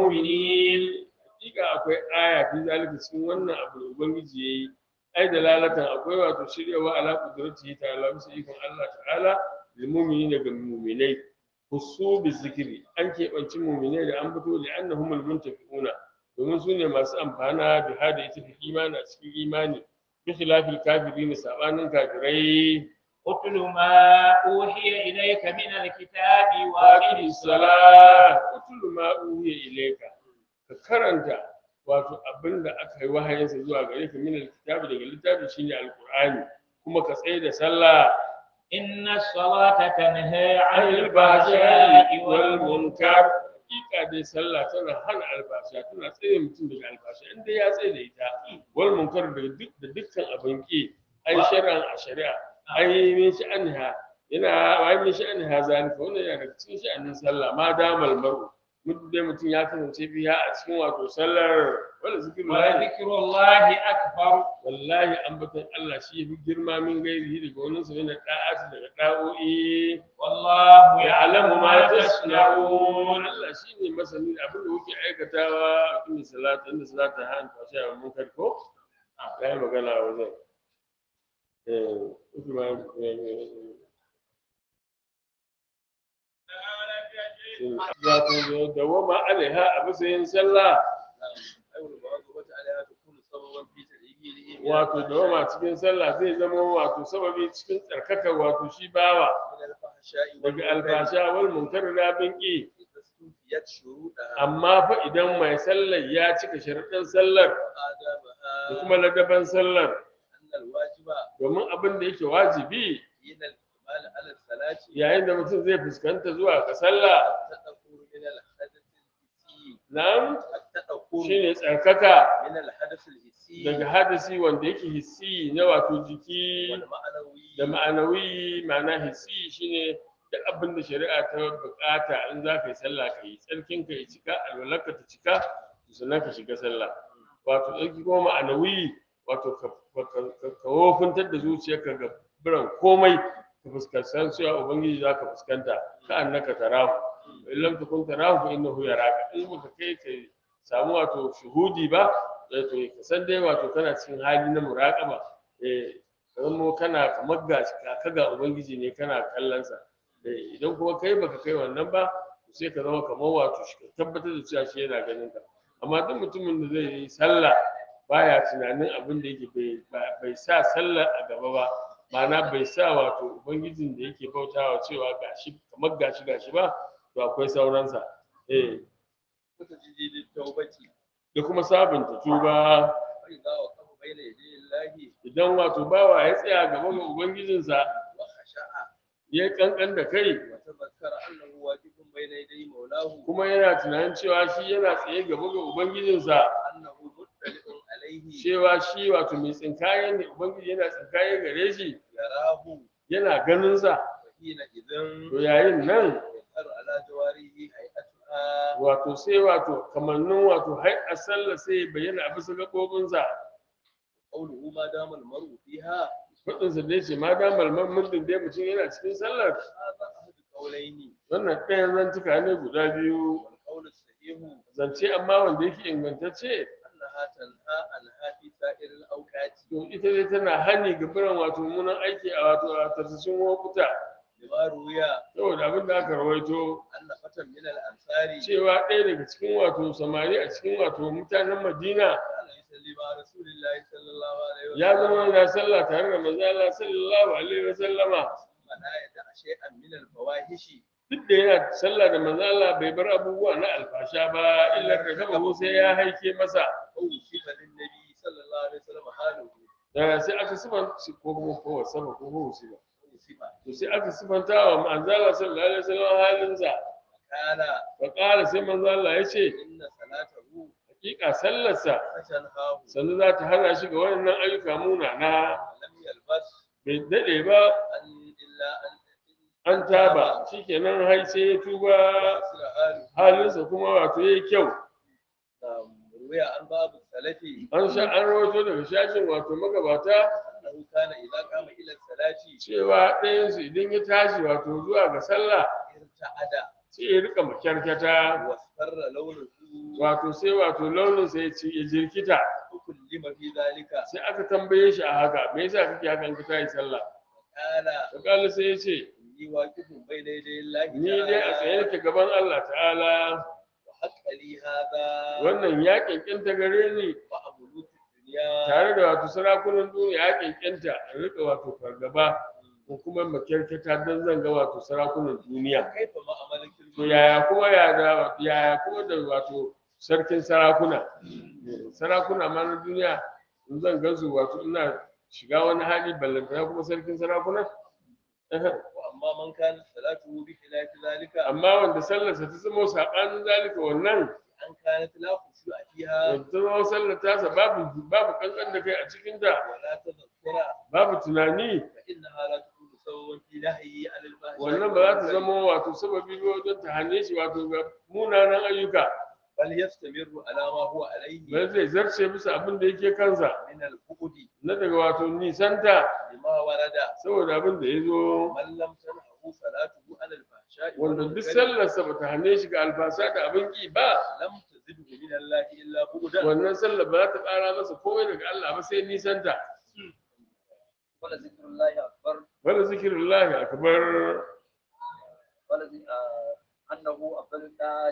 للمؤمنين hakika akwai aya fi zalika cikin wannan abu da ubangiji yayi ai da lalatan akwai wato shiryawa ala qudratihi ta'ala bisa ikon Allah ta'ala lil mu'minin daga mu'minai husu bi zikri an keɓanci mu'minai da an fito da annahumul muntafiquna domin su ne masu amfana da hada ita fi imani a cikin imani bi khilafil kafirin sabanin kafirai اتل ما أوحي إليك من الكتاب وأقم waqi الصلاة salat utul ma uhiya ilayka ka karanta wato abinda aka yi wahayinsa zuwa gare ka min alkitabi daga littafi shine alqur'ani kuma ka tsaye da sallah إن الصلاة تنهى عن anil الفحشاء fahsha'i wal والمنكر munkar hakika dai sallah tana hana albasha tana tsaye mutum daga albasha inda ya tsaye da ita wal munkar da duk da dukkan abin ki ai shar'an a shari'a ai min sha'anha yana ai min sha'anha zalika wannan yana daga cikin sha'anin sallah ma damal mar'u mutum dai mutum ya kasance biya a cikin wato sallar wala zikirullahi ولذكر الله أكبر wallahi ambaton Allah shi yafi girma min gairihi daga wani sa yana da'ati daga da'o'i والله ya'lamu يعلم ma ما tasna'un تصنعون Allah shine masani da abin da kuke aikatawa a cikin salata inda salata ha an tashi a mun karko ya yi magana a wajen eh kuma wato da wama alaiha a bisa yin sallah wato dawama cikin sallah zai zama wato sababi cikin tsarkaka wato shi bawa من الفحشاء daga والمنكر alfasha wal munkar da abin ki إذا استوفيت شروطها amma fa idan mai sallar ya cika sharuɗan sallar da وآدابها kuma ladaban sallar أن الواجب domin abin da yake wajibi حين الإقبال على الصلاة yayin da mutum zai fuskanta zuwa ga sallah التدخل من الحدث الحسي nan التدخل shine tsarkaka من الحدث الحسي daga hadasi wanda yake hissi na wato jiki والمعنوي da ma'anawi ma'ana hissi shine duk abin da shari'a ta bukata in za ka yi sallah ka yi tsarkin ka ya cika alwalarka ta cika to sannan ka shiga sallah wato tsarki kuma ma'anawi wato ka ka- ka- ka wofintar da zuciyarka ga biran komai ka fuskantar cewa ubangiji za ka fuskanta ka annaka tarahu in lam takun tarahu fa innahu yaraka in baka kai ka samu wato shuhudi ba eh, to ka san dai wato kana cikin hali na muraqaba eh ka zamo kana kamar ga ka ga ubangiji ne kana kallon sa Eh, idan kuma kai baka kai wannan ba to sai ka zama kamar wato shi ka tabbatar da cewa shi yana ganin ka amma duk mutumin da zai yi sallah baya tunanin abin da yake bai ba- bai sa sallah a gaba ba ma'ana bai sa wato ubangijin da yake bautawa cewa gashi kamar gashi gashi ba to akwai sauransa eh وتجديد التوبة da kuma sabunta tuba فإذا وقف بين يدي الله idan wato bawa ya tsaya gaba ga ubangijinsa وخشع ya kankan da kai وتذكر أنه واقف بين يدي مولاه kuma yana tunanin cewa shi yana tsaye gaba ga ubangijinsa أنه مطلع عليه cewa shi wato mai tsinkaye ne ubangiji yana tsinkaye gare shi يراه yana ganinsa وحينئذ to yayin nan يظهر على جواره هيئتها wato sai wato kamannin wato hai a sallah sai ya bayyana a bisa gaɓoɓinsa قوله ما دام المرء فيها faɗinsa dai ce ma da malman muddin dai mutum yana cikin sallar هذا أحد القولين wannan ɗayan zantuka ne guda biyu والقول الصحيح zance amma wanda yake ingantacce أنها تنهى عنها في سائر الأوقات to ita dai tana hani ga biran wato munan aiki a wato a tarsashin lokuta لما روي saboda abin da aka rawaito أن فتى من الأنصار cewa ɗaya daga cikin wato samari a cikin wato mutanen madina كان يصلي مع رسول الله صلى الله عليه وسلم ya zama yana sallah tare da manzo Allah sallallahu alaihi wasallama ثم لا يدع شيئا من الفواحش duk da yana sallah da manzo Allah bai bar abubuwa na alfasha ba illa da kaba sai ya haike masa ووصف للنبي صلى الله عليه وسلم حاله da sai aka sifanta ko kuma ko sama ko ko ba وصف to sai aka sifanta wa manzo Allah sallallahu alaihi wasallam halinsa قال fa qala sai manzo Allah ya ce إن صلاته hakika sallarsa فتنهاه sannu za ta hana shi ga wannan ayyuka munana ولم يلبس bai daɗe ba أن إلا أن an taba shikenan hai sai ya tuba وأصل حاله halinsa kuma wato yayi kyau نعم. روي عن باب السلف an sha an rawaito daga shashin wato magabata أنه كان إذا قام إلى الصلاة cewa ɗayansu idan ya tashi wato zuwa ga sallah ارتعد sai ya rika makyarkyata واصفر لونه wato sai wato launinsa ya ci ya jirkita فكلم في ذلك sai aka tambaye shi a haka me yasa kake hakan ka tayi sallah قال fakala sai ya ce إني واقف بين يدي الله ni dai a tsaye nake gaban Allah ta'ala وحق لي هذا wannan ya kenkenta gare ni وأملوك الدنيا tare da wato sarakunan duniya ya kenkenta in rika wato fargaba ko kuma makyarkyata don zan ga wato sarakunan duniya كيف ما أملك to yaya kuma ya da yaya kuma da wato sarkin sarakuna sarakuna ma na duniya in zan gansu wato ina shiga wani hali ballantana kuma sarkin sarakuna وأما من كانت صلاته بخلاف ذلك amma wanda sallarsa ta zama saɓanin zalika wannan أن كانت لا خشوع فيها wanda ta zama sallar tasa babu babu kankan da kai a cikinta ولا تذكر babu tunani فإنها لا تكون سببا في نهيه عن الفحشاء wannan ba za ta zama wato sababi ba wajen ta hane shi wato ga munanan ayyuka بل يستمر على ما هو عليه ba zai zarce bisa abin da yake kansa من البعد na daga wato nisanta لما ورد saboda abin da ya zo من لم تنهه صلاته عن الفحشاء wanda duk والمنكر sallarsa ba ta hane shi ga alfasa da abin ki ba لم تزده من الله إلا بعدا wannan sallar ba za ta ƙara masa komai daga Allah ba sai nisanta ولذكر الله أكبر wanda zikirullahi akbar ولذ- آه، أنه أفضل الطاعات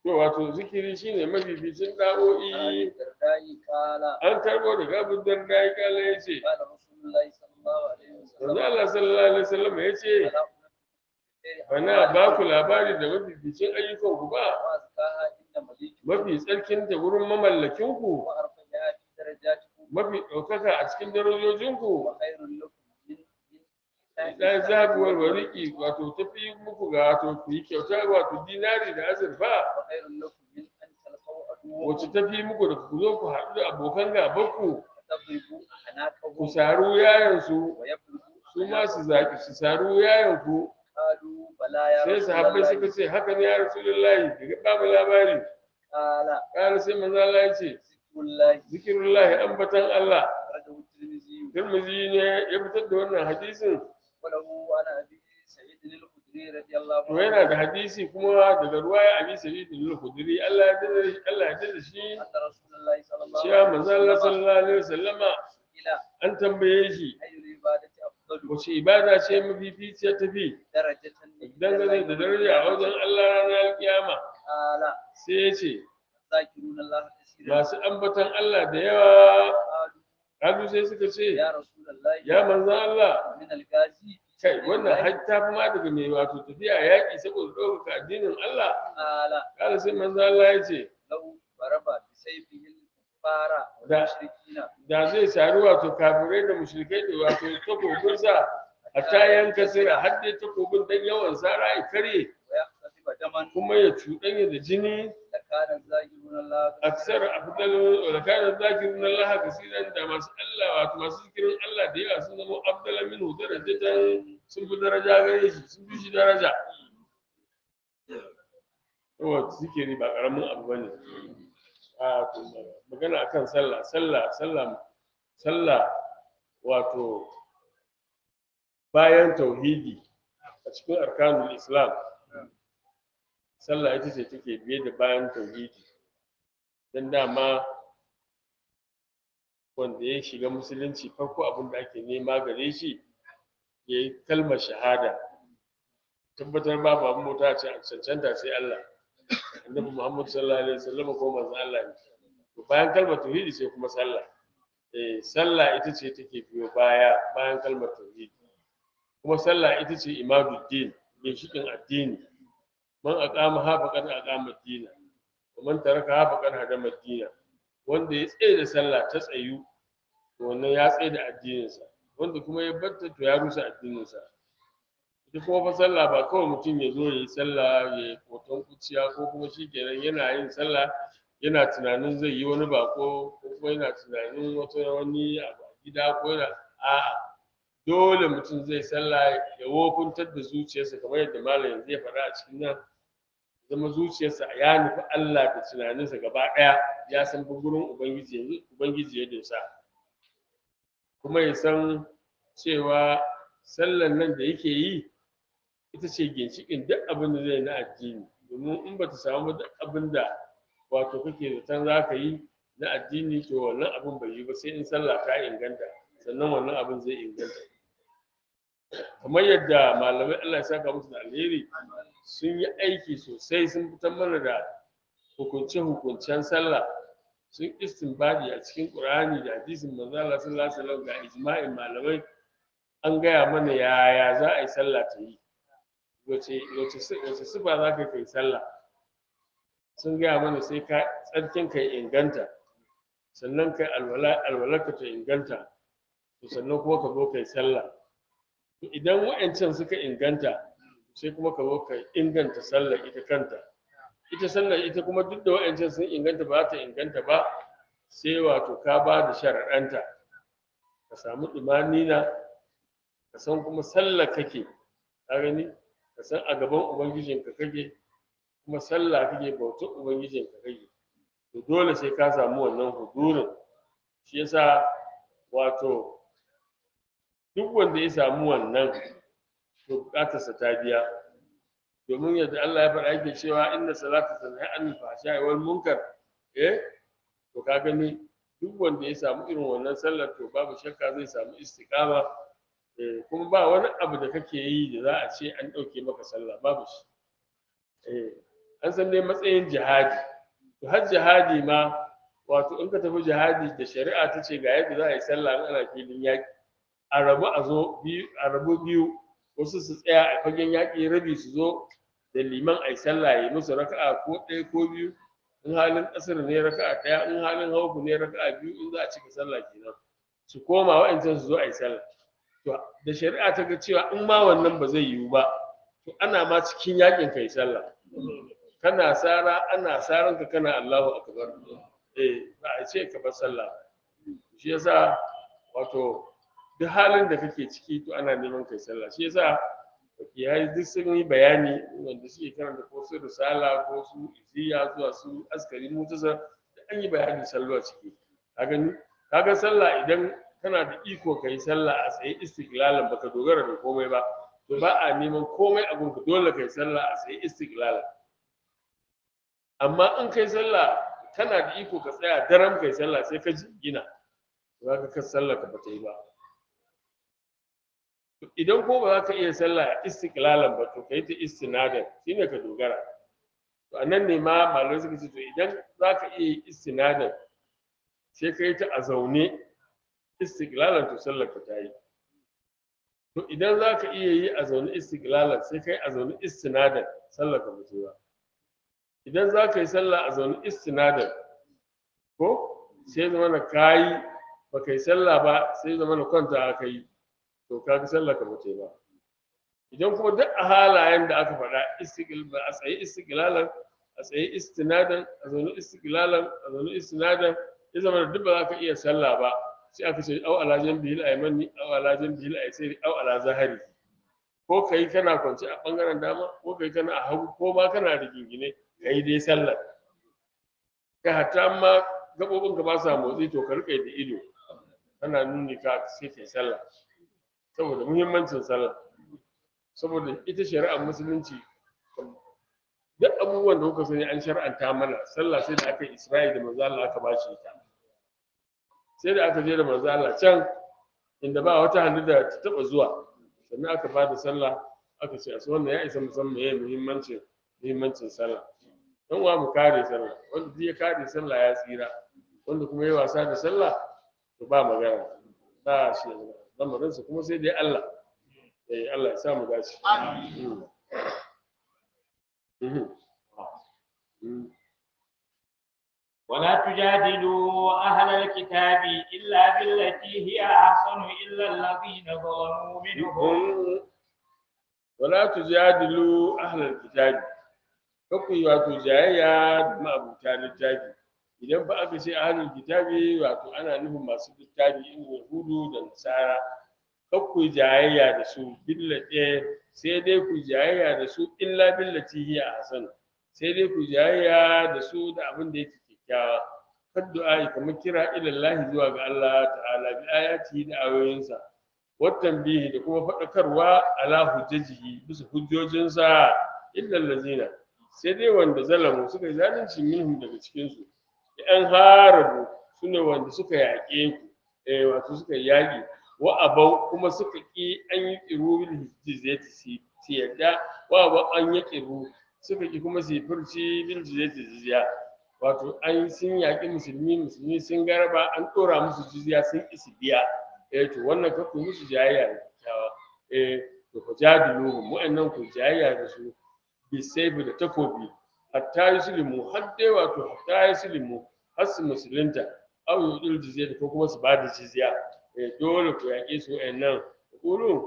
to wato zikiri shine mafificin عن da'o'i الدرداء قال an karbo daga abu darda ya kala ya ce قال رسول الله صلى الله عليه manzo وسلم Allah sallallahu alaihi wasallam ya ce ألا bana ba ku labari da mafificin ayyukan ku ba وأزكاها عند مليك mafi tsarkin da wurin mamallakin ku وأرفعها في درجاتكم mafi ɗaukaka a cikin darajojin ku وخير لكم من من dan zabuwar wariki wato tafi muku ga wato ku yi kyauta wato dinari da azurfa وخير لكم من أن تلقوا عدوكم wacce tafi muku da ku zo ku haɗu da abokan gabanku فتضربوا ku أعناقهم saru yayansu ويبلغوا su ma su zaki su saru yayanku قالوا بلى يا sai رسول sahabbai suka الله ce haka ne ya rasulullahi daga babu labari قال kana sai manzo Allah ya ce ذكر الله zikirullahi ambatan Allah أخرجه الترمذي Tirmidhi ne ya fitar da wannan hadisin وله عن أبي سعيد الخدري رضي الله to yana da hadisi kuma daga ruwaya Abi Sa'id al-Khudri Allah ya dade Allah ya dade shi أن رسول الله صلى الله cewa عليه manzo Allah وسلم sallallahu alaihi wasallama إلى an tambaye shi أي العبادة أفضل wace ibada ce mafificiya tafi درجة dangane da daraja a wajen Allah ranar kiyama قال sai ya ce ذاكرون الله كثيرا masu ambatan Allah da yawa قالوا kalu sai suka ce يا رسول الله ya manzan Allah من الغازي kai wannan har ta fi ma daga mai wato tafiya yaƙi saboda ɗaukaka addinin Allah قال kala sai manzan Allah ya ce لو ضرب بسيفه الكفار Da- والمشركين da zai sari wato kafirai da mushrikai da wato takobinsa hatta yanka sira har dai takobin dan yawan sara ya karye ويختطف دما kuma ya cuɗanya da jini لكان الذاكرون الله aksar afdalu wa kana zakirun Allah kasiran da masu Allah wato masu zikirin Allah da yawa sun zama afdala minhu darajatan sun fi daraja gare shi sun fi shi daraja to zikiri ba karamin abu bane a to magana akan sallah sallah sallah sallah wato bayan tauhidi a cikin arkanul islam sallah ita ce take biye da bayan tauhidi don dama wanda ya shiga musulunci farko abin da ake nema gare shi ya yi kalmar shahada tabbatar babu abin mota ce a cancanta sai Allah annabi Muhammad sallallahu alaihi wasallam ko manzon Allah ne to bayan kalmar tauhidi sai kuma sallah eh sallah ita ce take biyo baya bayan kalmar tauhidi kuma sallah ita ce imaduddin ginshikin addini man aqama ha faqad aqama ad-din wa man taraka ha faqad hadama ad-din wanda ya tsaye da sallah ta tsayu to wannan ya tsaye da addininsa wanda kuma ya batta to ya rusa addininsa ita kuma fa sallah ba kawai mutum ya zo ya yi sallah ya yi hoton kuciya ko kuma shi kenan yana yin sallah yana tunanin zai yi wani bako ko kuma yana tunanin wata wani abu a gida ko yana a'a dole mutum zai sallah ya wofuntar da zuciyarsa kamar yadda malam yanzu ya faɗa a cikin nan zama zuciyarsa ya nufi Allah da tunaninsa gaba ɗaya ya san gurin ubangiji yanzu ubangiji ya dosa kuma ya san cewa sallan nan da yake yi ita ce ginshiƙin duk abin da zai na addini domin in ba ta samu duk abin da wato kake zaton za ka yi na addini to wannan abin bai yi ba sai in sallah ta inganta sannan wannan abin zai inganta kamar yadda malamai Allah ya saka musu da alheri sun yi aiki sosai sun fitar mana da hukunce-hukuncen sallah sun istinbadi a cikin Qur'ani da hadisin manzo Allah sallallahu alaihi wasallam ga ijma'in malamai an gaya mana yaya za a yi sallah ta yi wace wace wace sifa za ka kai sallah sun gaya mana sai ka tsarkin kai inganta sannan kai alwala alwalarka ta inganta to sannan kuma ka zo kai sallah to idan wa'ancan suka inganta sai kuma ka zo ka inganta sallar ita kanta ita sallar ita kuma duk da wa'ancan sun inganta ba za ta inganta ba sai wato ka ba da sharaɗanta ka samu ɗumanina ka san kuma sallar kake ka gani ka san a gaban ubangijinka kake kuma sallah kake bautar ubangijinka kake to dole sai ka samu wannan hudurin shi yasa wato duk wanda ya samu wannan to bukatarsa ta biya domin yadda Allah ya faɗa yake cewa inna salata tanha anil fahsha'i wal munkar eh to ka gani duk wanda ya samu irin wannan sallar to babu shakka zai samu istiqama eh kuma ba wani abu da kake yi da za a ce an ɗauke maka sallah babu shi eh an san dai matsayin jihadi to har jihadi ma wato in ka tafi jihadi da shari'a ta ce ga yadda za a yi sallah in ana filin yaƙi a rabu a zo biyu a rabu biyu wasu su tsaya a fagen yaƙi rabi su zo da liman a yi sallah ya yi musu raka'a ko ɗaya ko biyu in halin ƙasar ne raka'a ɗaya in halin hauku ne raka'a biyu in za a cika sallah kenan su koma wa'ancan su zo a yi sallah to da shari'a ta ga cewa in ma wannan ba zai yiwu ba to ana ma cikin yakin kai sallah kana sara ana saran ka kana Allahu akbar eh ba a ce ka bar sallah shi yasa wato duk halin da kake ciki to ana neman kai sallah shi yasa yayi duk sun yi bayani wanda suke karanta ko su risala ko su iziya zuwa su askari mutasa da an yi bayanin sallah ciki ka gani kaga sallah idan kana da iko kai sallah a tsaye istiklalan baka dogara da komai ba to ba a neman komai a gunka dole kai sallah a tsaye istiklalan amma in kai sallah kana da iko ka tsaya daram kai sallah sai ka gina za ka kan sallah ka bata yi ba idan ko ba za ka iya sallah istiklalan ba to ka yi ta istinadan shine ka dogara to a nan ne ma malamai suka ce to idan za ka iya yi istinadan sai ka yi ta a zaune istiklalan to sallar ka ta yi to idan za ka iya yi a zaune istiklalan sai ka yi a zaune istinadan sallar ka ba ta yi ba idan za ka yi sallah a zaune istinadan ko sai zama na kayi ba ka yi sallah ba sai zama na kwanta aka yi to ka ga sallah ka bace ba idan kuma duk a halayen da aka faɗa istiqlal a tsaye istiqlalan a tsaye istinadan a zaune istiqlalan a zaune istinadan ya zama da duk ba za ka iya sallah ba sai aka ce au ala janbihil aymani au ala janbihil aysari au ala zahari ko kai kana kwance a bangaren dama ko kai kana a hagu ko ma kana da gingine kai dai sallar ka hatta ma gabobin ka ba sa motsi to ka rika da ido kana nuni ka sai kai sallah saboda muhimmancin sallah saboda ita shari'ar musulunci duk abubuwan da kuka sani an shar'anta mana sallah sai da aka yi isra'i da manzo Allah aka bashi ita sai da aka je da manzo Allah can inda ba wata hannu da ta taba zuwa sannan aka ba da sallah aka ce asu wannan ya isa musamman yayin muhimmancin muhimmancin sallah dan uwa mu kare sallah wanda duk ya kare sallah ya tsira wanda kuma ya wasa da sallah to ba magana ba shi lamarinsa kuma sai dai Allah eh Allah ya sa mu dace amin ولا تجادلوا أهل الكتاب إلا بالتي هي أحسن إلا الذين ظلموا منهم ولا تجادلوا أهل الكتاب kakwai wato jayayya da ma'abuta littafi idan ba aka ce ahlul kitabi wato ana nufin masu littafi in yahudu da nasara kakwai jayayya da su billate sai dai ku jayayya da su illa billati hiya ahsan sai dai ku jayayya da su da abin da yake kyakkyawa kaddu'a kamar kira ilallahi zuwa ga Allah ta'ala bi ayati da ayoyinsa watan bihi da kuma faɗakarwa ala hujjajihi bisa hujjojinsa illa allazina sai dai wanda zalamu suka yi zalunci minhum daga cikin su yan harabu sune wanda suka yaƙe ku eh wato suka yaƙi wa abau kuma suka ki an yi qiru bil jizyati si yadda wa abau an yi qiru suka ki kuma su furci bil jizyati jizya wato an sun yaƙi musulmi musulmi sun garba an ɗora musu jizya sun isi biya eh to wannan ka ku musu jayayya da kyakkyawa eh to ku jadiluhum wa'annan ku jayayya da su bisaibu da takobi hatta yuslimu har dai wato hatta yuslimu har su musulunta aw yudil jizya ko kuma su bada jizya eh dole ku yaƙe su wa'annan qulu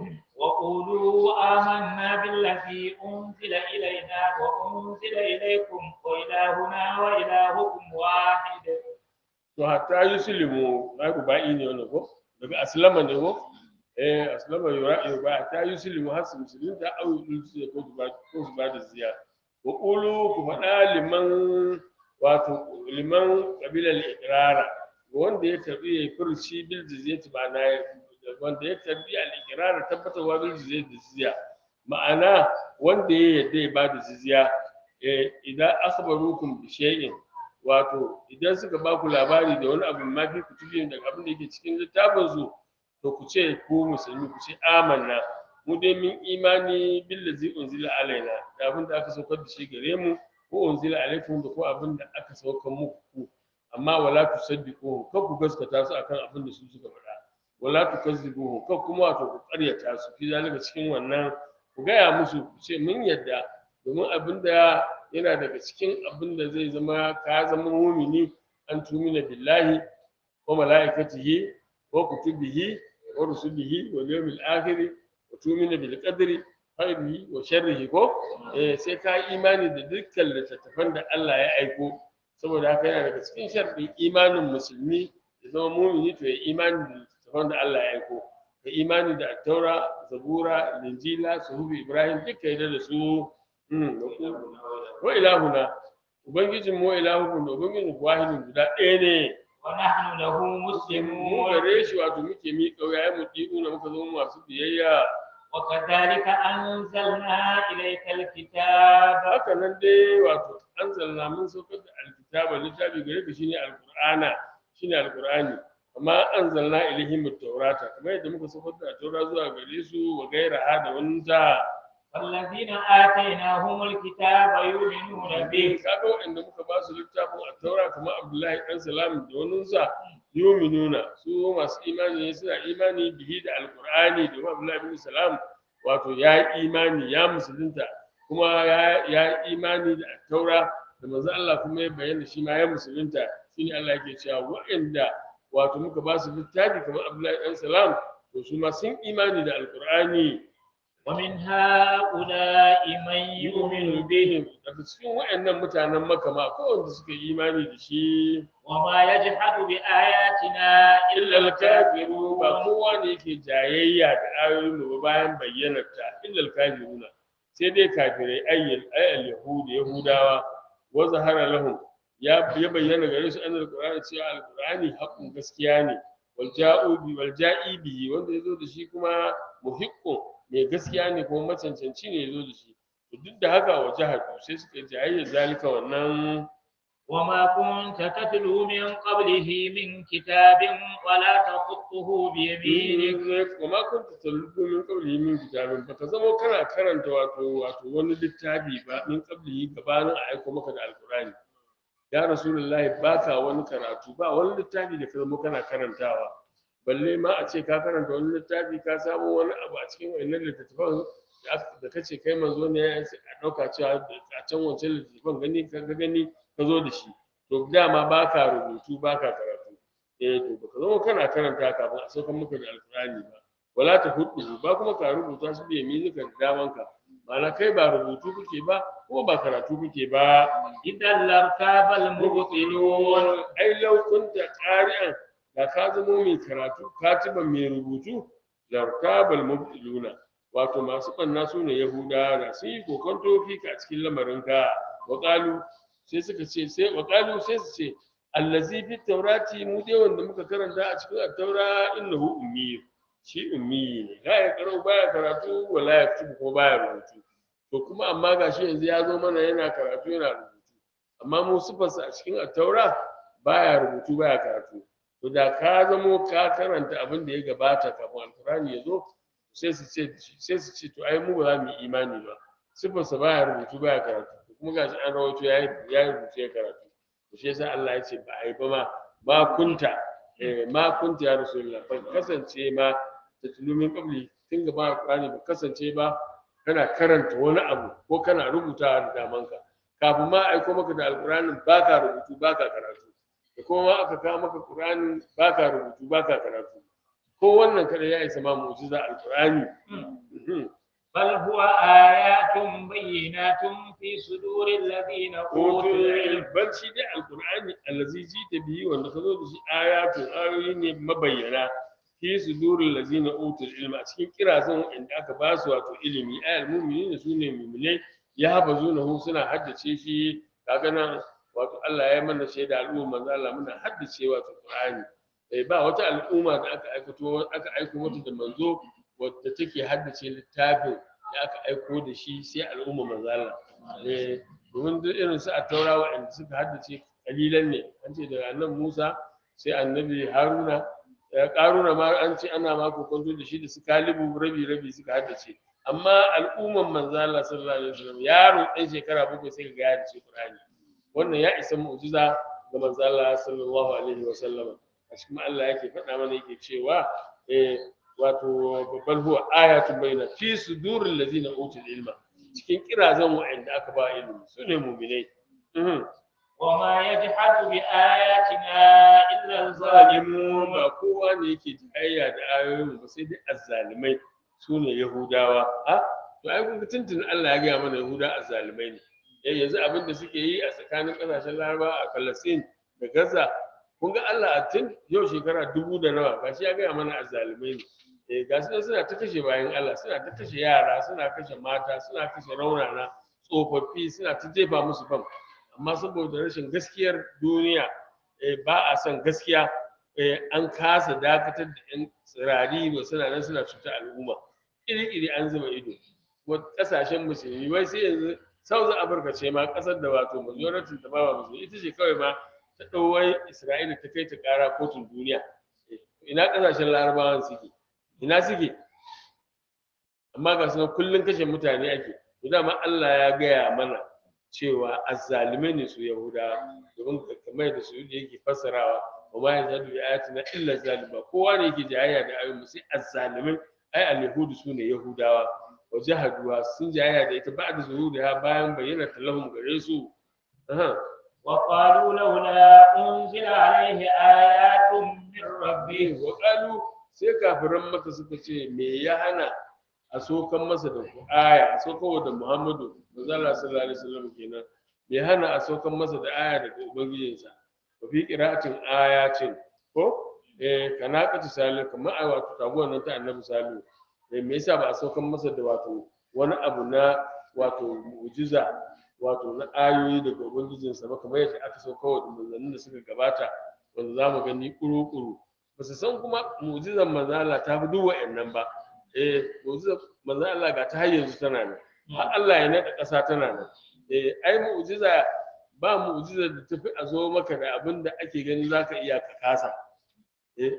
وقولوا آمنا بالذي أنزل إلينا وأنزل إليكم وإلهنا وإلهكم واحد to hatta yuslimu ai ku ba'i ne wannan ko daga aslama ne ko eh aslama yura yura hatta yuslimu har su musulunta aw yudil jizya ko su ba ko su bada jizya wa qulu ku faɗa liman wato liman qabilal iqrara wanda ya karbi ya furci bil jizyati ba na wanda ya karbi al-iqrar tabbatarwa bil jizyati da jizya ma'ana wanda ya yadda ya bada jizya eh idan akhbarukum bi shay'in wato idan suka ba ku labari da wani abu ma fi kutubin daga abin da yake cikin littafin su to ku ce ku musulmi ku ce amanna mu dai min imani billazi unzila alaina da abin da aka saukar da shi gare mu ko unzila alaikum da ko abin da aka sauka muku amma wala tusaddiquhu kar ku gaskata su akan abin da su suka faɗa wala tukazzibuhu kar kuma wato ku ƙaryata su fi zalika cikin wannan ku gaya musu ku ce mun yadda domin abin da yana daga cikin abin da zai zama ka zama mumini an tumina billahi wa mala'ikatihi wa kutubihi wa rusulihi wa yawmil akhir wa tumina bil qadri khairihi wa sharrihi ko eh sai ka yi imani da dukkan littattafan da Allah ya aiko saboda haka yana daga cikin sharɗin imanin musulmi ya zama mumini to ya imani da littattafan da Allah ya aiko ka imani da attaura zabura linjila suhufi ibrahim duka yadda da su mm, da ku- wa ilahuna ubangijin mu ilahukun da ubangijin wahidin guda ɗaya ne ونحن له mu مسلمون gare shi wato muke miƙa wuya mu ɗi'una muka zama masu biyayya وكذلك أنزلنا إليك الكتاب haka nan dai wato an zalla mun saukar da alkitaba littafi gare ka shine alqur'ana shine alqur'ani amma an zalla ilaihim at-taurata kamar yadda muka saukar da taura zuwa gare su wa gairaha da wani ta والذين آتيناهم الكتاب يؤمنون به kaga waɗanda muka ba su littafin at-taura kamar Abdullahi dan Salam da wani sa yuminuna su masu imani ne suna imani bihi da alqur'ani da Abdullahi bin Salam wato ya yi imani ya musulunta kuma ya ya yi imani da at-taura da manzo Allah kuma ya bayyana shi ma ya musulunta shine Allah yake cewa waɗanda wato muka ba su littafi kamar Abdullahi dan Salam to su ma sun imani da alqur'ani ومن هؤلاء من يؤمن به bihim daga cikin waɗannan mutanen Makka ma akwai wanda suka yi imani da shi وما يجحد بآياتنا illa إلا al-kafiru ba الكافرون kowa ne yake jayayya da ayoyin mu ba bayan bayyanar ta illa al-kafiruna sai dai kafirai ayyul ayyul yahudi yahudawa wa zahara lahum ya ya bayyana gare su annal qur'ani cewa al-qur'ani haqqun gaskiya ne wal ja'u bi wal ja'i bihi wanda yazo da shi kuma muhiqqun mai gaskiya ne kuma macancanci ne yazo da shi to duk da haka wa jahadu sai suka yi jayayya zalika wannan وما كنت تتلو من قبله من كتاب ولا تخطه بيمينك kuma kun ta talluko min qablihi min kitabin baka zama kana karanta wato wato wani littafi ba min qablihi gabanin a aiko maka da alqur'ani ya rasulullahi baka wani karatu ba wani littafi da ka zama kana karantawa balle ma a ce ka karanta wani littafi ka samu wani abu a cikin wannan littattafan da aka- da kace kai manzo ne sai a dauka cewa a can wancan littattafan gani ka ga gani ka zo da shi to dama baka rubutu baka karatu eh to baka zama kana karanta kafin a saukan maka da alkurani ba wala ta hudu ba kuma ka rubuta su bai mi ka da damanka ma'ana kai ba rubutu kuke ba ko ba karatu kuke ba إذا لارتاب المبطلون ai lau kunta qari'an da ka zama mai karatu katiban mai rubutu lartabal mubtiluna wato masu banna su ne yahuda da sun yi kokonto fika a cikin lamarinka wa qalu sai suka ce sai wa qalu sai su ce allazi fi taurati mu dai wanda muka karanta a cikin at-taura innahu ummi shi ummi ne la ya karo baya karatu wala ya kutubu ko baya rubutu to kuma amma gashi yanzu ya zo mana yana karatu yana rubutu amma mu sifarsa a cikin at-taura baya rubutu baya karatu to da ka zamo ka karanta abin da ya gabata kafin alkurani ya zo sai su ce sai su ce to ai mu ba za mu yi imani ba sifarsa baya rubutu baya karatu to kuma gashi an rawaito ya yi rubutu ya karatu to shi yasa Allah ya ce ba ai ba ma ma kunta eh ma kunta ya rasulullah ba kasance ma ta tulumin qabli tun gaba alkurani ba kasance ba kana karanta wani abu ko kana rubutawa da damanka kafin ma aiko maka da alkur'anin baka rubutu baka karatu da kuma ma aka kawo maka qur'anin baka rubutu baka karatu ko wannan kada ya isa ma mu'jiza alkur'ani بل هو آيات بينات في صدور الذين أوتوا Oto العلم bal shi dai alkur'ani allazi ji ta biyi wanda ka zo da shi ayatu ayoyi ne mabayyana fi sudurul lazina utul ilma a cikin kirazan inda aka ba su wato ilimi ayal mu'minin su ne mu'minai ya hafa zunahu suna haddace shi kaga nan wato Allah ya mana shaida al'umma manzo Allah muna haddace wato Qur'ani eh ba wata al'umma da aka aikato aka aiko mata da manzo wadda take haddace littafin da aka aiko da shi sai al'umma manzo Allah eh domin duk irin su a taura waɗanda suka haddace kalilan ne an ce daga nan Musa sai annabi Haruna ya karuna ma an ce ana ma kokonto da shi da su kalibu rabi rabi suka haddace amma al'umman manzo Allah sallallahu alaihi wasallam yaro ɗan shekara bakwai sai ka ga ya dace Qur'ani wannan ya isa mu'jiza ga manzo Allah sallallahu alaihi wasallam a cikin Allah yake faɗa mana yake cewa eh wato babban huwa ayatun bayyana fi suduril ladina utul ilma cikin kirazan wa'anda aka ba ilimi sune mu'minai mhm وما يجحد بآياتنا إلا zalimun الظالمون ba kowa ne yake jayayya da ayoyin ba sai dai azzalimai su ne yahudawa a to ai kun ga tuntun Allah ya gaya mana yahuda azzalimai ne eh yanzu abin da suke yi a tsakanin kasashen laraba a Palestine da Gaza kun ga Allah a tun yau shekara dubu da nawa gashi ya gaya mana azzalimai ne eh ga su nan suna ta kashe bayan Allah suna ta kashe yara suna kashe mata suna kashe raunana tsofaffi suna ta jefa musu bam amma saboda rashin gaskiyar duniya eh, ba a son gaskiya eh, an kasa dakatar da 'yan tsirari ba suna nan suna cuta al'umma iri-iri an zuba ido kuma kasashen musulmi wai sai yanzu south africa ce ma kasar da wato majority ta bawa musulmi ita ce kawai ma ta ɗauwai isra'ila ta kai ta ƙara kotun duniya Eh, ina kasashen larabawan suke ina suke amma ga sunan kullum kashe mutane ake to dama allah ya gaya mana cewa azzalimai ne su yahudawa domin kamar da su yake fassarawa wa ma yazadu bi ayatina illa zalima kowa ne yake jayayya da ayoyin mu sai azzalimai ai al-yahudu sune yahudawa wa jahaduwa sun jayayya da ita ba'da zuhuriha bayan bayyana talahum gare su aha وقالوا لولا أنزل عليه آيات من ربه wa qalu sai kafiran maka suka ce me ya hana a sokan masa da aya a sokan da Muhammadu manzo Allah sallallahu alaihi wasallam kenan me ya hana a sokan masa da aya daga ubangijinsa wa fi qira'atin ayatin ko eh kana kati salu kamar a wato taguwar nan ta annabi salu eh me yasa ba a sokan masa da wato wani abu na wato mu'jiza wato na ayoyi daga ubangijinsa ba kamar yadda aka sauka wa manzannin da suka gabata wanda za mu gani kuru-kuru ba su san kuma mu'jizar manzo Allah ta fi duk wa'annan ba eh mu'jizar manzo Allah ga ta har yanzu tana nan har Allah ya naɗa ƙasa tana nan eh ai mu'jiza ba mu'jizar da tafi a zo maka da abin da ake gani zaka iya ka kasa eh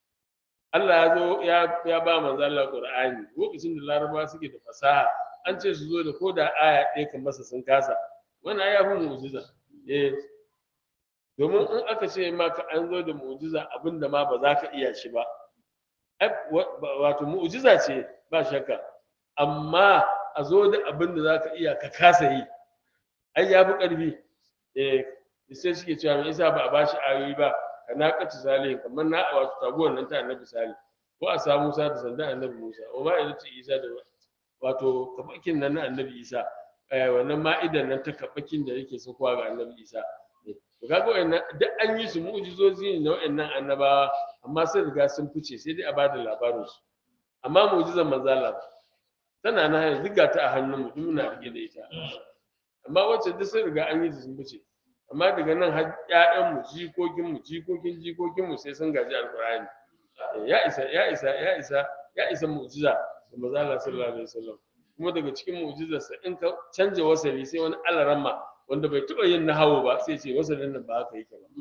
Allah ya zo ya ya ba manzo Allah Qur'ani lokacin da Larabawa suke da fasaha an ce su zo da ko da aya ɗaya kan masa sun kasa wannan ya fi mu'jiza eh domin in aka ce maka an zo da mu'jiza abinda ma ba za ka iya shi ba ai, wa- ba- wato mu'jiza ce ba shakka amma a zo da abinda za ka iya ka kasa yi ai ya fi ƙarfi eh sai suke cewa me yasa ba a bashi ayoyi ba ka naƙaci salihin kamar na wato taguwar nan ta annabi salih ko a samu musa da sandan annabi musa wa ma idan ce isa da wato kafakin nan na annabi isa eh, wannan ma'idan nan ta kafakin da yake sakuwa ga annabi isa to kaga wayannan duk an yi su mu'jizozi ne na wayannan annabawa amma sai riga sun fice sai dai a bada labarin su amma mu'jizar manzo Allah tana na yanzu ga ta a hannun mu duk muna rike da ita amma wacce duk sun riga an yi su sun fice amma daga nan har ƴaƴan mu jikokin mu jikokin jikokin mu sai sun gaji alqur'ani ya isa ya isa ya isa ya isa mu'jiza da manzo Allah sallallahu alaihi wasallam kuma daga cikin mu'jizarsa in ka canja wasali sai wani alaramma wanda bai taɓa yin nahawu ba sai ce wasalin nan ba haka yake ba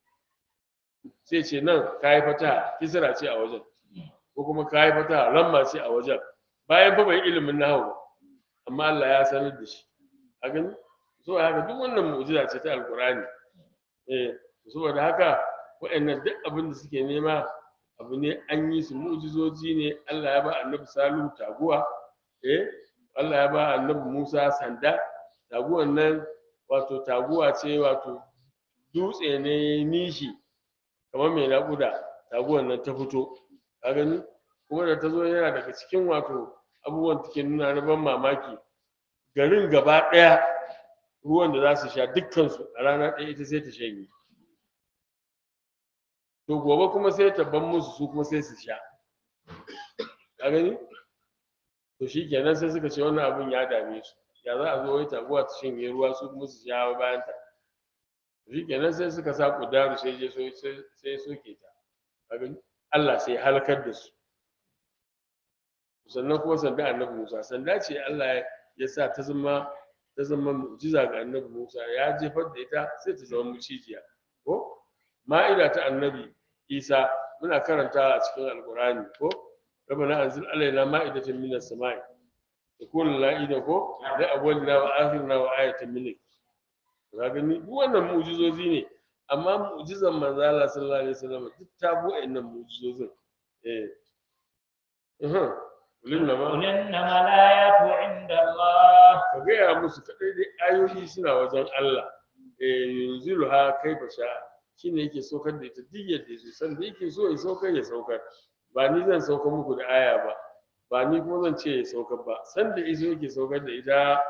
sai ce nan ka yi fata kisra ce a wajen ko kuma ka yi fata ramma ce a wajen bayan fa bai ilimin nahawu ba amma Allah ya sanar da shi a gani so haka duk wannan mu'jiza ce ta alqur'ani eh saboda haka waɗannan duk abin da suke nema abu ne an yi su mu'jizoji ne Allah ya ba annabi Salihu taguwa eh Allah ya ba annabi Musa sanda taguwan nan wato taguwa ce wato dutse ne nishi kamar mai naƙuda taguwan nan ta fito ka gani kuma da ta zo yana daga cikin wato abubuwan take nuna na ban mamaki garin gaba ɗaya ruwan da za su sha dukkansu a rana ɗaya ita sai ta shanye to gobe kuma sai ta ban musu su kuma sai su sha ka gani to shi kenan sai suka ce wannan abun ya dame su ya za a zo wai taguwa ta shanye ruwa su kuma su sha bayan ta shi kenan sai suka sa kudaru sai je so sai soke ta ka gani Allah sai ya halakar da su sannan kuma sanda annabi Musa sanda ce Allah ya sa ta zama ta zama mu'jiza ga annabi Musa ya jefar da ita sai ta zama mucijiya ko ma'ida ta annabi Isa muna karanta a cikin alkurani ko rabbana anzil alaina ma'idatan minas sama'i yakunu la'ida ko da awwalina wa akhirina wa ayatan minka ka gani duk wannan mu'jizozi ne amma mu'jizan manzo Allah sallallahu alaihi wasallam duk ta bu wa'annan mu'jizozin eh uhum kullum ma قل إنما الآيات عند الله ka gaya musu kadai dai ayoyi suna wajen Allah eh yunzilu ha kaifa sha shine yake saukar da ita duk yadda yake san da yake so ya saukar ya saukar ba ni zan saukar muku da aya ba ba ni kuma zan ce ya saukar ba san da iso yake saukar da ita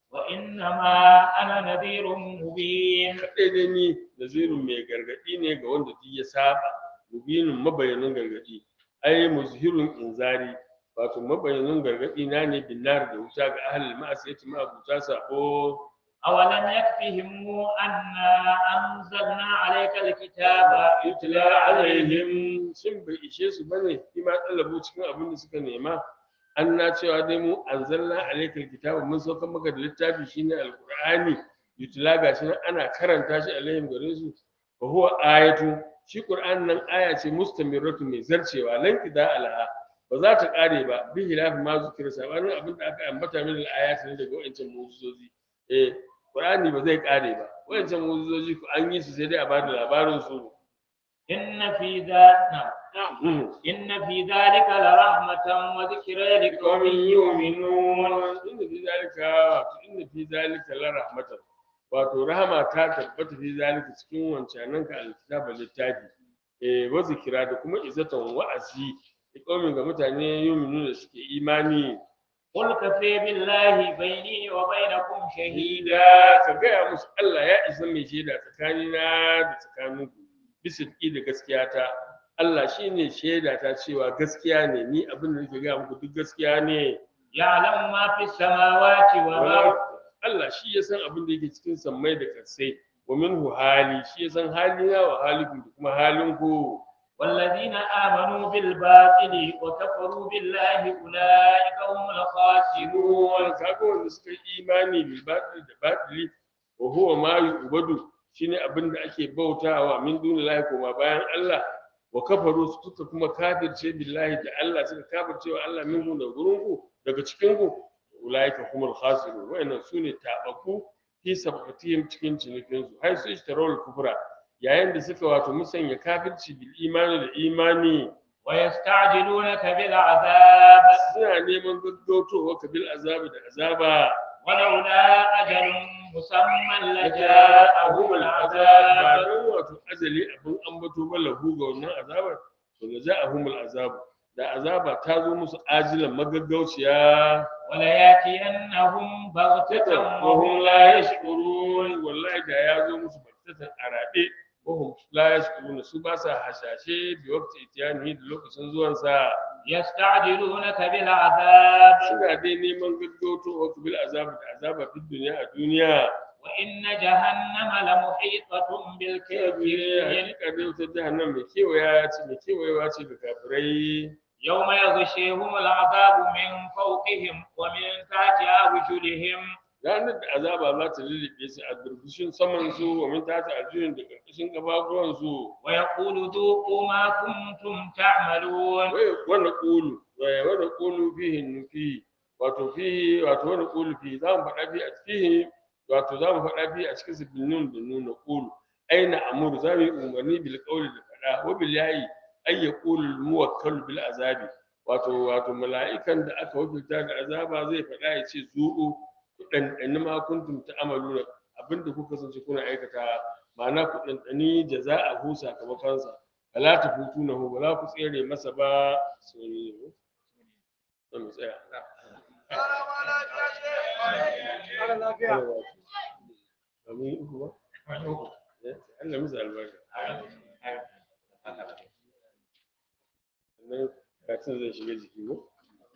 وإنما أنا نذير مبين kadai dai ni nazirun mai gargadi ne ga wanda duk ya saba mubinin mabayanin gargadi ai muzhirun inzari wato mabayanin gargadi na ne binnar da wuta ga ahlul ma'asiyati ma abuta sabo أولم يكفهم أنا أنزلنا عليك الكتاب yutla alaihim shin bai ishe su bane ima talabu cikin abin da suka nema an na cewa dai mu anzalna alaikal kitaba mun sauka maka da littafi shine alqur'ani yutla gashi nan ana karanta shi alaihim gare su wa huwa ayatu shi qur'an nan aya ce mustamirratu mai zarcewa lan kida alaha ba za ta kare ba bi hilafi ma zikira sabanin abin da aka ambata min al-ayat ne daga wancan mu'jizozi eh qur'ani ba zai kare ba wancan mu'jizozi ko an yi su sai dai a bada labarin su إن في ذلك نعم. Mm. إن في ذلك لرحمة وذكرى لقوم يؤمنون inda fi zalika wato inda fi zalika la rahmatan wato rahama ta tabbata fi zalika cikin wancanan ka alkitaba littafi eh wa zikira da kuma izatan wa'azi ikomin ga mutane yuminu da suke imani قل كفى بالله بيني وبينكم شهيدا da ka gaya musu Allah ya isa mai shaida tsakanina da tsakaninku bisa da gaskiya ta Allah shine shaida ta cewa gaskiya ne ni abin da nake gaya muku duk gaskiya ne يعلم ما في السماوات والأرض Allah shi ya san abin da yake cikin sammai da ƙarsai wa minhu hali shi ya san halina wa halikum da kuma halinku والذين آمنوا بالباطل وكفروا بالله أولئك هم الخاسرون wani kaga wanda suka yi imani bil batil da batili wa huwa ma yu'badu shine abin da ake bautawa min dunillahi kuma bayan Allah wa kafaru suka kuma kafirce billahi da Allah suka kafirce wa Allah minhu da gurinku daga cikin ku ulaika humul khasirun wa'annan sune tabaku fi sabatihim cikin cinikin su hay su ishtarawul kufra yayin da suka wato musanya kafirci bil imani da imani ويستعجلونك بالعذاب suna neman gaggautowa ka bil azabi da azaba ولولا أجل مسمى لجاءهم ba العذاب don wato ajali abin ambato ba lahu ga wannan azabar to da ja'ahum azabu da azaba ta zo musu ajilan magaggauciya ولياتينهم بغتة wahum la yashkurun wallahi da ya zo musu baktatan arabe wahum la yashkurun su ba sa hashashe bi waqti itiyani da lokacin zuwan sa يستعجلونك بالعذاب suna dai neman gaggautowa ku bil azab da azaba fi duniya a duniya وإن جهنم لمحيطة بالكافرين hakika dai wutar jahannam mai kewaya ce mai kewayewa ce ga kafirai يوم يغشيهم العذاب من فوقهم ومن تحت أرجلهم ranar da azaba za ta lullube su a durbushin saman su wa min tata arjulin da karkashin gabaguwan su ويقول ذوقوا ما كنتم تعملون wanda kulu wanda kulu fihi nufi wato fihi wato wanda kulu fihi za mu faɗa fi a fihi wato za mu faɗa fi a cikin su bin nun da nuna kulu aina amuru za mu yi umarni bil qawli da faɗa wa bil yayi ay yaqulu al muwakkal bil azabi wato wato mala'ikan da aka wakilta da azaba zai faɗa ya ce zu'u ku ɗanɗani ma kuntum ta'maluna abinda kuka kasance kuna aikata ma'ana ku ɗanɗani jaza'ahu sakamakonsa fala tafutunahu ba za ku tsere masa ba sai ne to mu tsaya Amin uku ba? Eh, Allah musu albarka. Sannan karatun zai shiga jiki ko?